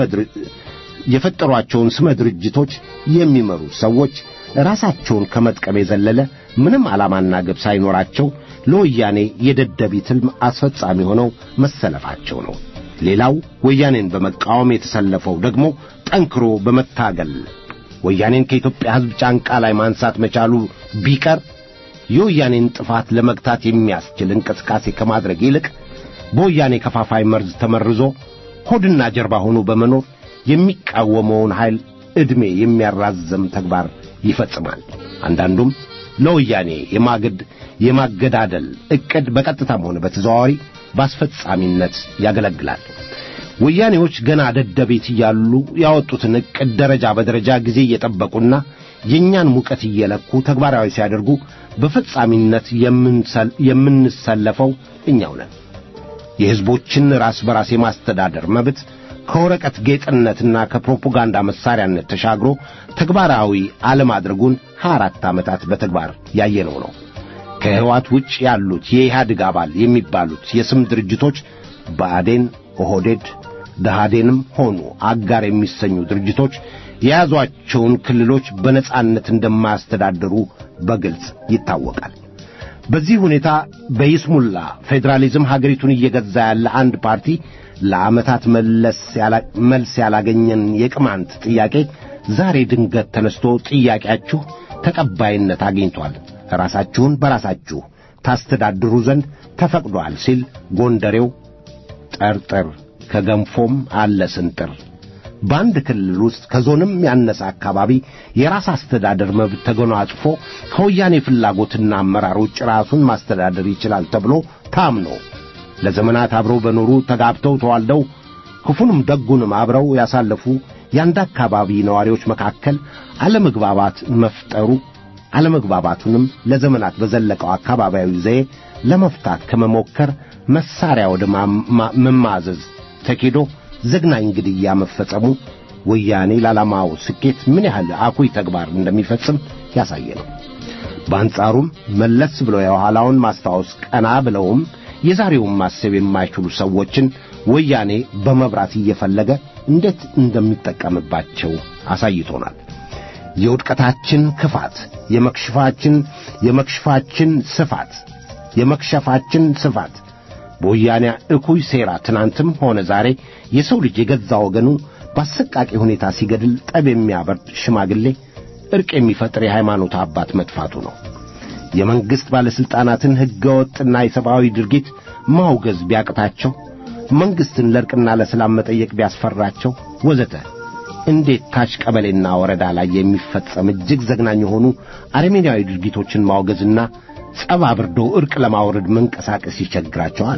የፈጠሯቸውን ስመ ድርጅቶች የሚመሩ ሰዎች ራሳቸውን ከመጥቀም የዘለለ ምንም ዓላማና ግብ ሳይኖራቸው ለወያኔ የደደቢት ሕልም አስፈጻሚ ሆነው መሰለፋቸው ነው። ሌላው ወያኔን በመቃወም የተሰለፈው ደግሞ ጠንክሮ በመታገል ወያኔን ከኢትዮጵያ ሕዝብ ጫንቃ ላይ ማንሳት መቻሉ ቢቀር የወያኔን ጥፋት ለመግታት የሚያስችል እንቅስቃሴ ከማድረግ ይልቅ በወያኔ ከፋፋይ መርዝ ተመርዞ ሆድና ጀርባ ሆኖ በመኖር የሚቃወመውን ኃይል ዕድሜ የሚያራዝም ተግባር ይፈጽማል። አንዳንዱም ለወያኔ የማገድ የማገዳደል ዕቅድ በቀጥታም ሆነ በተዘዋዋሪ በአስፈጻሚነት ያገለግላል። ወያኔዎች ገና ደደቤት እያሉ ያወጡትን ዕቅድ ደረጃ በደረጃ ጊዜ እየጠበቁና የእኛን ሙቀት እየለኩ ተግባራዊ ሲያደርጉ በፈጻሚነት የምንሰለፈው እኛው ነን። የሕዝቦችን ራስ በራስ የማስተዳደር መብት ከወረቀት ጌጥነትና ከፕሮፓጋንዳ መሳሪያነት ተሻግሮ ተግባራዊ አለማድረጉን ሀያ አራት ዓመታት በተግባር ያየነው ነው። ከሕወሓት ውጭ ያሉት የኢህአዴግ አባል የሚባሉት የስም ድርጅቶች ብአዴን፣ ኦህዴድ፣ ደሃዴንም ሆኑ አጋር የሚሰኙ ድርጅቶች የያዟቸውን ክልሎች በነጻነት እንደማያስተዳድሩ በግልጽ ይታወቃል። በዚህ ሁኔታ በይስሙላ ፌዴራሊዝም ሀገሪቱን እየገዛ ያለ አንድ ፓርቲ ለዓመታት መልስ ያላገኘን የቅማንት ጥያቄ ዛሬ ድንገት ተነስቶ ጥያቄያችሁ ተቀባይነት አግኝቷል፣ ራሳችሁን በራሳችሁ ታስተዳድሩ ዘንድ ተፈቅዷል ሲል ጎንደሬው ጠርጥር ከገንፎም አለ ስንጥር። በአንድ ክልል ውስጥ ከዞንም ያነሰ አካባቢ የራስ አስተዳደር መብት ተጎናጽፎ ከወያኔ ፍላጎትና አመራር ውጭ ራሱን ማስተዳደር ይችላል ተብሎ ታምኖ ለዘመናት አብረው በኖሩ ተጋብተው ተዋልደው ክፉንም ደጉንም አብረው ያሳለፉ የአንድ አካባቢ ነዋሪዎች መካከል አለመግባባት መፍጠሩ አለመግባባቱንም ለዘመናት በዘለቀው አካባቢያዊ ዘዬ ለመፍታት ከመሞከር መሳሪያ ወደ መማዘዝ ተኬዶ ዘግናኝ ግድያ መፈጸሙ ወያኔ ለዓላማው ስኬት ምን ያህል አኩይ ተግባር እንደሚፈጽም ያሳየ ነው። በአንጻሩም መለስ ብለው የኋላውን ማስታወስ ቀና ብለውም የዛሬውን ማሰብ የማይችሉ ሰዎችን ወያኔ በመብራት እየፈለገ እንዴት እንደሚጠቀምባቸው አሳይቶናል። የውድቀታችን ክፋት፣ የመክሽፋችን የመክሽፋችን ስፋት የመክሸፋችን ስፋት በወያኔ እኩይ ሴራ ትናንትም ሆነ ዛሬ የሰው ልጅ የገዛ ወገኑ በአሰቃቂ ሁኔታ ሲገድል ጠብ የሚያበርድ ሽማግሌ፣ ዕርቅ የሚፈጥር የሃይማኖት አባት መጥፋቱ ነው። የመንግሥት ባለሥልጣናትን ሕገ ወጥና የሰብአዊ ድርጊት ማውገዝ ቢያቅታቸው፣ መንግሥትን ለዕርቅና ለሰላም መጠየቅ ቢያስፈራቸው ወዘተ እንዴት ታች ቀበሌና ወረዳ ላይ የሚፈጸም እጅግ ዘግናኝ የሆኑ አረመኔያዊ ድርጊቶችን ማውገዝና ጸብ አብርዶ ዕርቅ ለማውረድ መንቀሳቀስ ይቸግራቸዋል።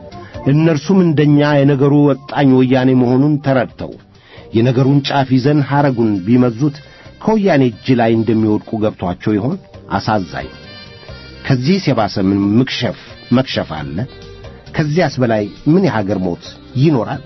እነርሱም እንደኛ የነገሩ ወጣኝ ወያኔ መሆኑን ተረድተው የነገሩን ጫፍ ይዘን ሐረጉን ቢመዙት ከወያኔ እጅ ላይ እንደሚወድቁ ገብቷቸው ይሆን? አሳዛኝ። ከዚህስ የባሰ ምን ምክሸፍ መክሸፍ አለ? ከዚያስ በላይ ምን የሀገር ሞት ይኖራል?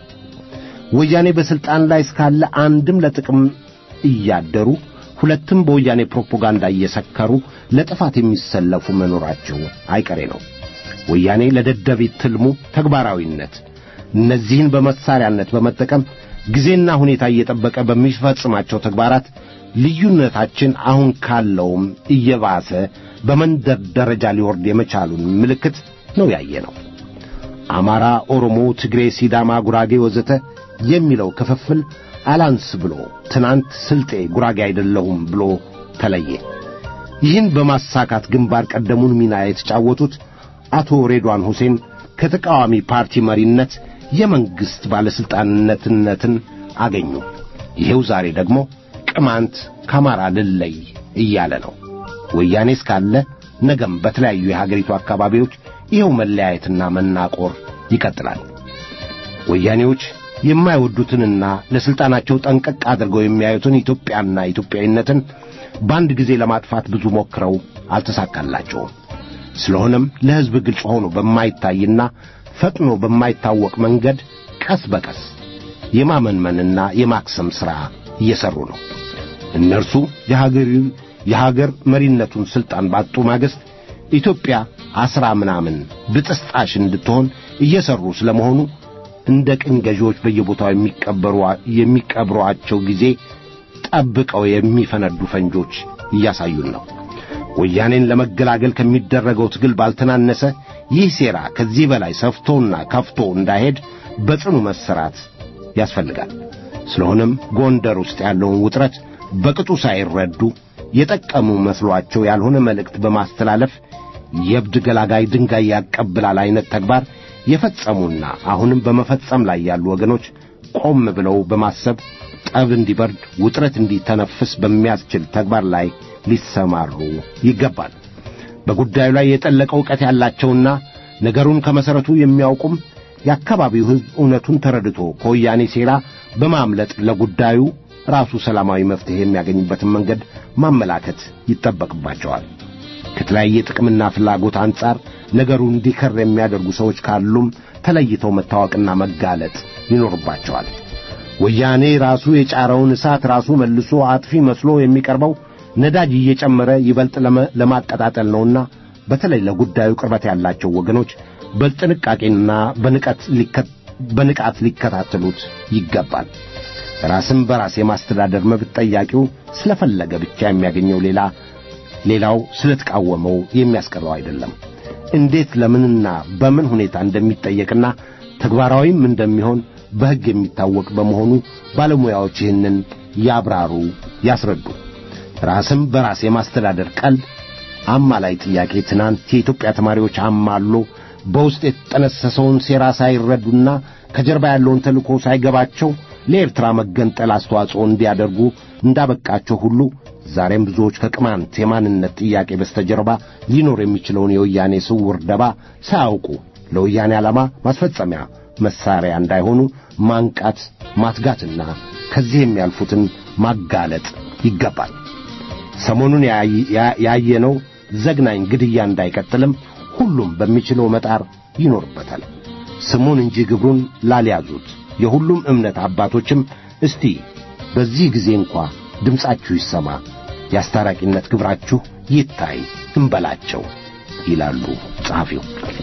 ወያኔ በሥልጣን ላይ እስካለ አንድም ለጥቅም እያደሩ ሁለትም በወያኔ ፕሮፓጋንዳ እየሰከሩ ለጥፋት የሚሰለፉ መኖራቸው አይቀሬ ነው። ወያኔ ለደደቢት ትልሙ ተግባራዊነት እነዚህን በመሳሪያነት በመጠቀም ጊዜና ሁኔታ እየጠበቀ በሚፈጽማቸው ተግባራት ልዩነታችን አሁን ካለውም እየባሰ በመንደር ደረጃ ሊወርድ የመቻሉን ምልክት ነው ያየ ነው። አማራ፣ ኦሮሞ፣ ትግሬ፣ ሲዳማ፣ ጉራጌ ወዘተ የሚለው ክፍፍል አላንስ ብሎ ትናንት ስልጤ ጉራጌ አይደለሁም ብሎ ተለየ። ይህን በማሳካት ግንባር ቀደሙን ሚና የተጫወቱት አቶ ሬድዋን ሁሴን ከተቃዋሚ ፓርቲ መሪነት የመንግሥት ባለሥልጣንነትነትን አገኙ። ይሄው ዛሬ ደግሞ ቅማንት ከአማራ ልለይ እያለ ነው። ወያኔ እስካለ ነገም በተለያዩ የሀገሪቱ አካባቢዎች ይኸው መለያየትና መናቆር ይቀጥላል። ወያኔዎች የማይወዱትንና ለሥልጣናቸው ጠንቀቅ አድርገው የሚያዩትን ኢትዮጵያና ኢትዮጵያዊነትን በአንድ ጊዜ ለማጥፋት ብዙ ሞክረው አልተሳካላቸውም። ስለሆነም ለሕዝብ ግልጽ ሆኖ በማይታይና ፈጥኖ በማይታወቅ መንገድ ቀስ በቀስ የማመንመንና የማክሰም ሥራ እየሠሩ ነው። እነርሱ የሀገር የሀገር መሪነቱን ሥልጣን ባጡ ማግስት ኢትዮጵያ አስራ ምናምን ብጥስጣሽ እንድትሆን እየሠሩ ስለመሆኑ እንደ ቅኝ ገዢዎች በየቦታው የሚቀበሩ የሚቀብሯቸው ጊዜ ጠብቀው የሚፈነዱ ፈንጆች እያሳዩን ነው። ወያኔን ለመገላገል ከሚደረገው ትግል ባልተናነሰ ይህ ሴራ ከዚህ በላይ ሰፍቶና ከፍቶ እንዳይሄድ በጽኑ መሰራት ያስፈልጋል። ስለሆነም ጎንደር ውስጥ ያለውን ውጥረት በቅጡ ሳይረዱ የጠቀሙ መስሏቸው ያልሆነ መልእክት በማስተላለፍ የእብድ ገላጋይ ድንጋይ ያቀብላል አይነት ተግባር የፈጸሙና አሁንም በመፈጸም ላይ ያሉ ወገኖች ቆም ብለው በማሰብ ጠብ እንዲበርድ ውጥረት እንዲተነፍስ በሚያስችል ተግባር ላይ ሊሰማሩ ይገባል። በጉዳዩ ላይ የጠለቀ ዕውቀት ያላቸውና ነገሩን ከመሠረቱ የሚያውቁም የአካባቢው ሕዝብ እውነቱን ተረድቶ ከወያኔ ሴራ በማምለጥ ለጉዳዩ ራሱ ሰላማዊ መፍትሔ የሚያገኝበትን መንገድ ማመላከት ይጠበቅባቸዋል። ከተለያየ ጥቅምና ፍላጎት አንጻር ነገሩ እንዲከር የሚያደርጉ ሰዎች ካሉም ተለይተው መታወቅና መጋለጥ ይኖርባቸዋል። ወያኔ ራሱ የጫረውን እሳት ራሱ መልሶ አጥፊ መስሎ የሚቀርበው ነዳጅ እየጨመረ ይበልጥ ለማቀጣጠል ነውና በተለይ ለጉዳዩ ቅርበት ያላቸው ወገኖች በጥንቃቄና በንቃት ሊከታተሉት ይገባል። ራስን በራስ የማስተዳደር መብት ጠያቂው ስለፈለገ ብቻ የሚያገኘው ሌላ ሌላው ስለተቃወመው የሚያስቀረው አይደለም። እንዴት ለምንና በምን ሁኔታ እንደሚጠየቅና ተግባራዊም እንደሚሆን በሕግ የሚታወቅ በመሆኑ ባለሙያዎች ይህንን ያብራሩ፣ ያስረዱ። ራስም በራስ የማስተዳደር ቀልድ አማላይ ጥያቄ ትናንት የኢትዮጵያ ተማሪዎች አማሎ በውስጥ የተጠነሰሰውን ሴራ ሳይረዱና ከጀርባ ያለውን ተልእኮ ሳይገባቸው ለኤርትራ መገንጠል አስተዋጽኦ እንዲያደርጉ እንዳበቃቸው ሁሉ ዛሬም ብዙዎች ከቅማንት የማንነት ጥያቄ በስተጀርባ ሊኖር የሚችለውን የወያኔ ስውር ደባ ሳያውቁ ለወያኔ ዓላማ ማስፈጸሚያ መሳሪያ እንዳይሆኑ ማንቃት፣ ማትጋትና ከዚህ የሚያልፉትን ማጋለጥ ይገባል። ሰሞኑን ያየነው ዘግናኝ ግድያ እንዳይቀጥልም ሁሉም በሚችለው መጣር ይኖርበታል። ስሙን እንጂ ግብሩን ላልያዙት የሁሉም እምነት አባቶችም እስቲ በዚህ ጊዜ እንኳ ድምፃችሁ ይሰማ፣ የአስታራቂነት ግብራችሁ ይታይ እንበላቸው ይላሉ ጸሐፊው።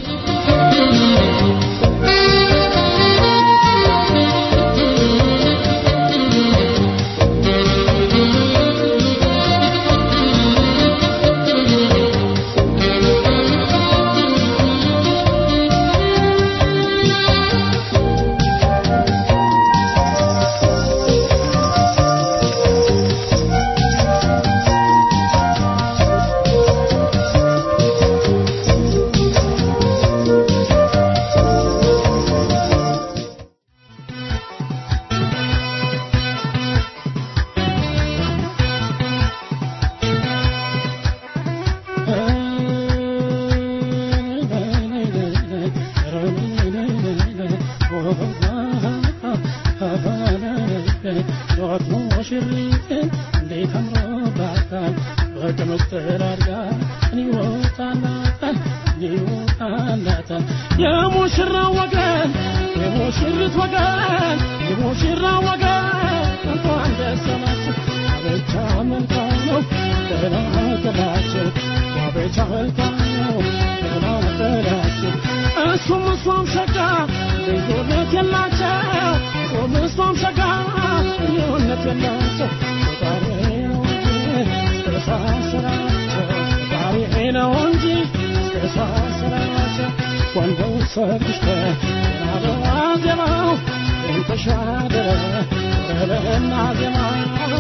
የሙሽራ ወገን የሙሽሪት ወገን የሙሽራ ወገን እንኳን ደስ አላችሁ አበቻ መልካም ነው ተናገራችሁ አበቻ መልካም ነው ተናገራችሁ እሱም እሷም ሸጋ ልዩነት የላቸው እሱም እሷም ሸጋ ልዩነት የላቸው ፈጣሪ ነው እንጂ ተሳሰራቸው ፈጣሪ ነው እንጂ ተሳሰራቸው ወንደው ሰርግሽተ ናበዋ ዜማው ተሻደረ በለና ዜማው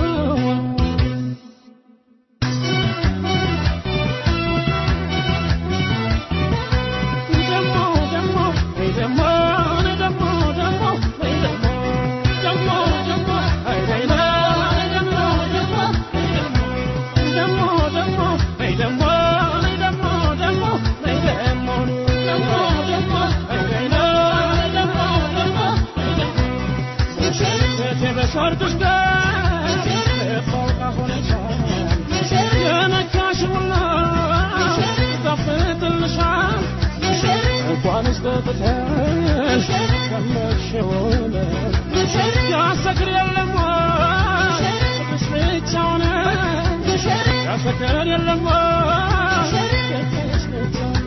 ደሞ ደሞ ደሞ ደሞ ደሞ ደሞ ደሞ ደሞ አይደና ደሞ ደሞ ደሞ ደሞ ደሞ ደሞ ደሞ ደሞ ደሞ ደሞ አይደና ደሞ ደሞ በሰርግሽ ቀን ፎቃ ሆነሻል የነካሽውና ይጣፍጥልሻል እንኳንስ ጠጥተሽ ቀመሽውን ያሰክር የለም ቅዱስ ብቻውን ያሰክር የለም ቅዱስ ብቻውን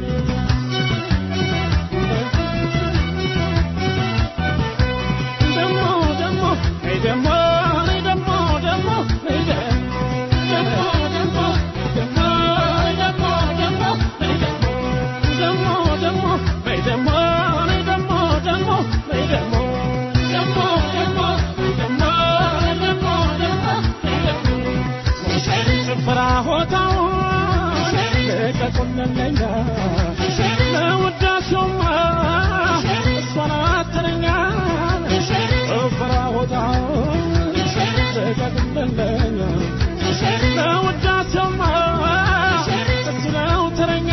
ደሞ ደሞ ነይ ደሞ ነይ ደሞ ደሞ ነይ ደሞ ደሞ ደሞ ደሞ ደሞ ነይ ደሞ ደሞ ደሞ ነይ ደሞ ነይ ደሞ ደሞ ነይ ደሞ ደሞ ደሞ ደሞ ደሞ ደሞ ነይ ደሞ ጭፈራ ሆታው ልቀቁልለኛ ለውዳሴውማ እሷን አትለኛ ጭፈራ ሆታው ልቀቁልለኛ ለውዳሴውማ እሱ ነው ተረኛ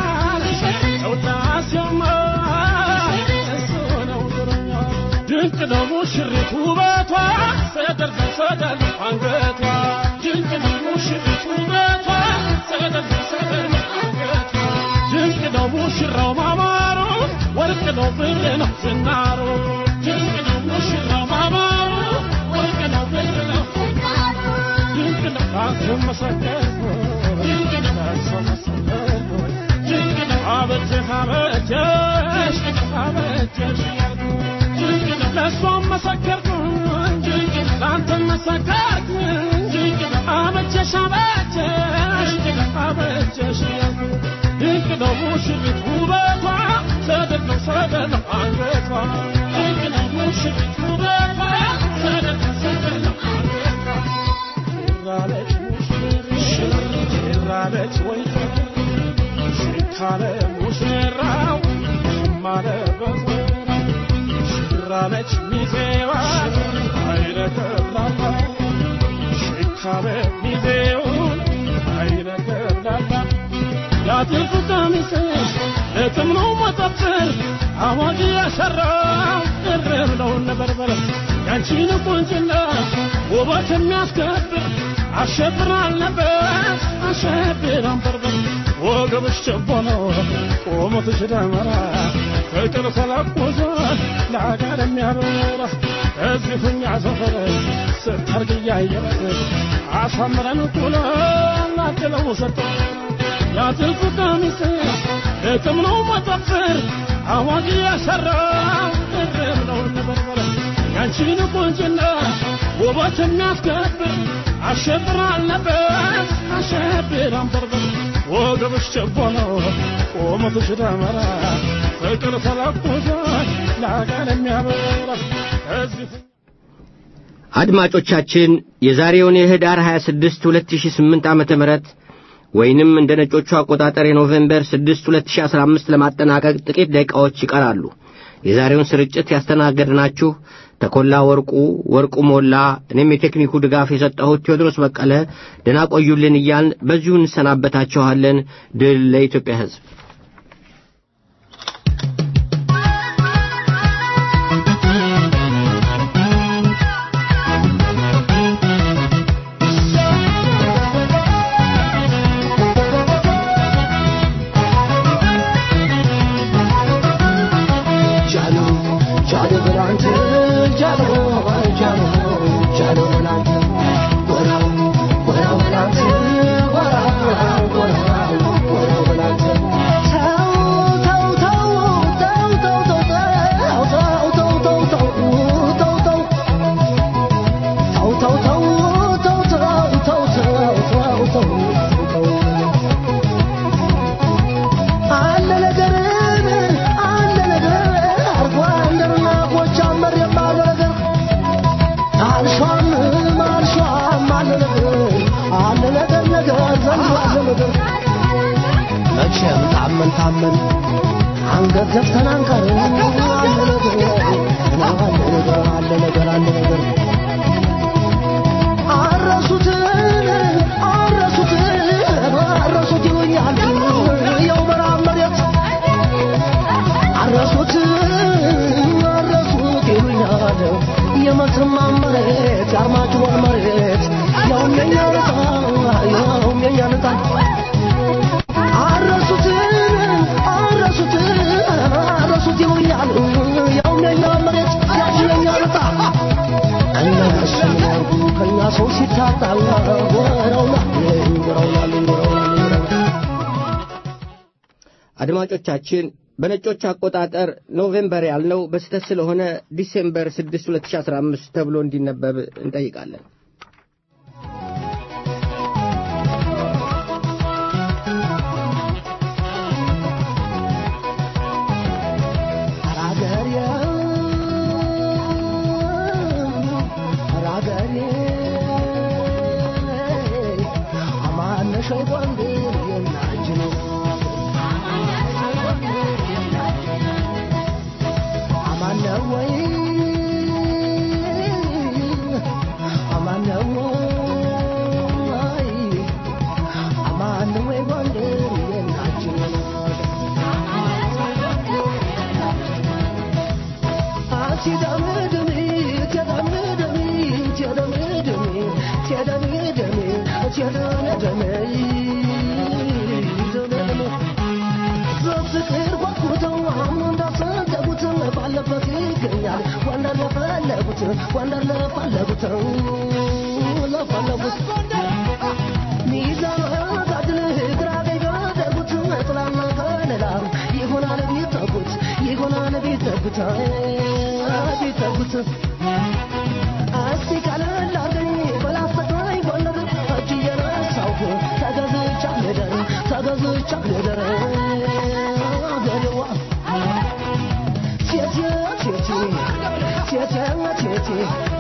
ለውዳሴውማ እሱ ነው ተረኛ ድንቅ ነው ሙሽሪት ውበቷ ሰደር ሰደር አንገቷ ድንቅ ነው ሙሽሪት ውበቷ ሰደር ሰደር አንገቷ ድንቅ ነው ሙሽራው ማማሩ ወርቅ ነው ብር ነው ዝናሩ ድንቅ ነው ሙሽራው ማማሩ ወርቅ ነው ብር ነው ድንቅ ነው አንተ መሰከርኩ ድንቅ ነው አንተ መሰከርኩ ድንቅ ነው አበጀህ አበጀሽ አበጀሽ ድንቅ ነው ለእሷም መሰከርኩ ድንቅ ነው ለአንተም መሰከርኩ ድንቅ ነው አበጀሽ አበጀሽ አበጀሽ ድንቅ ነው ሙሽሪት ውበቷ ሰደድ ነው ሰደድ ነው አንገቷ ድንቅ ነው ሙሽሪት ውበቷ ሰደድ ነው ሰደድ ነው አንገቷ ሽራለች ሙሽሪት ሽራለች ወይ ሽካለ ሙሽራው ማለ በዘራ ነች ሚዜዋ አይነገርላታ ሽካበ ሚዜውን አይነገርላታ ያትርፉ ቀሚስ እትም ነው መጠጥር አዋጅ ያሰራው እርር ነው ነበርበር ያንቺን ቁንጭና ውበት የሚያስከብር አሸብር አልነበር አሸብር አንበርበር ወገብሽ ችቦ ነው ቁመትሽ ደመራ ፍቅር ተለቁሷል ለአገር የሚያበራ እዚህ ሁኛ ሰፈር ስታርግ እያየረት አሳምረን ኩለን አድለው ሰጠ ያትልፍ ቀሚስ እትም ነው መጠፍር አዋጅ ያሰራው እርም ነው ነበርበረ ያንቺን ቁንጭና ውበት የሚያስከብር አሸብር አልነበር አሸብር አንበርበር ወገብሽ ችቦ ነው ቁመትሽ ደመራ ፍቅር ተለቁሷል ለአገር የሚያበራ እዚህ አድማጮቻችን የዛሬውን የህዳር 26 2008 ዓመተ ምህረት ወይንም እንደ ነጮቹ አቆጣጠር የኖቬምበር 6 2015 ለማጠናቀቅ ጥቂት ደቂቃዎች ይቀራሉ። የዛሬውን ስርጭት ያስተናገድናችሁ ተኮላ ወርቁ፣ ወርቁ ሞላ፣ እኔም የቴክኒኩ ድጋፍ የሰጠሁት ቴዎድሮስ በቀለ ደህና ቆዩልን እያልን በዚሁ እንሰናበታችኋለን። ድል ለኢትዮጵያ ሕዝብ። መቼም ታመን ታመን አንገት ዘግተን አንቀርም። አለ ነገር አለ ነገር አለ ነገር አለ ነገር አረሱትን አረሱትን አረሱት ይሉኛል ያው በረሃብ መሬት አረሱት አረሱት ይሉኛል የመተማ መሬት የአርማጭሆን መሬት ያውም የኛ ዕጣ ያውም የኛ ዕጣ አረሱት አረሱት አረሱት ይሉኛል ያውም የኛ መሬት ያው የኛ ዕጣ እነሱ ያርጉ ከኛ ሰው ሲታጣ ወረውና ወረውና ወረውና አድማጮቻችን በነጮች አቆጣጠር ኖቬምበር ያልነው በስህተት ስለሆነ ዲሴምበር 6 2015 ተብሎ እንዲነበብ እንጠይቃለን። ፍቅር ጓጉተው አሁን እንዳሰደጉት ባለበት ይገኛል ወንደር ለፈለጉት ወንደር ለፈለጉት ለፈለጉት ሚዛን ጋድል ግራ ቀኝ ቢያደርጉት ጥላና ከለላ ይሆናል ቢጠጉት ይሆናል ቢጠጉት ቢጠጉት እስቲ ቀለል አርገኝ በላስተቃኝ ጎንደር እጅ እየነሳሁ ተገዝቻ ልደር ተገዝቻ ልደር አገሬዋ ቴቴ ቴቴ ቴቴ ቴቴ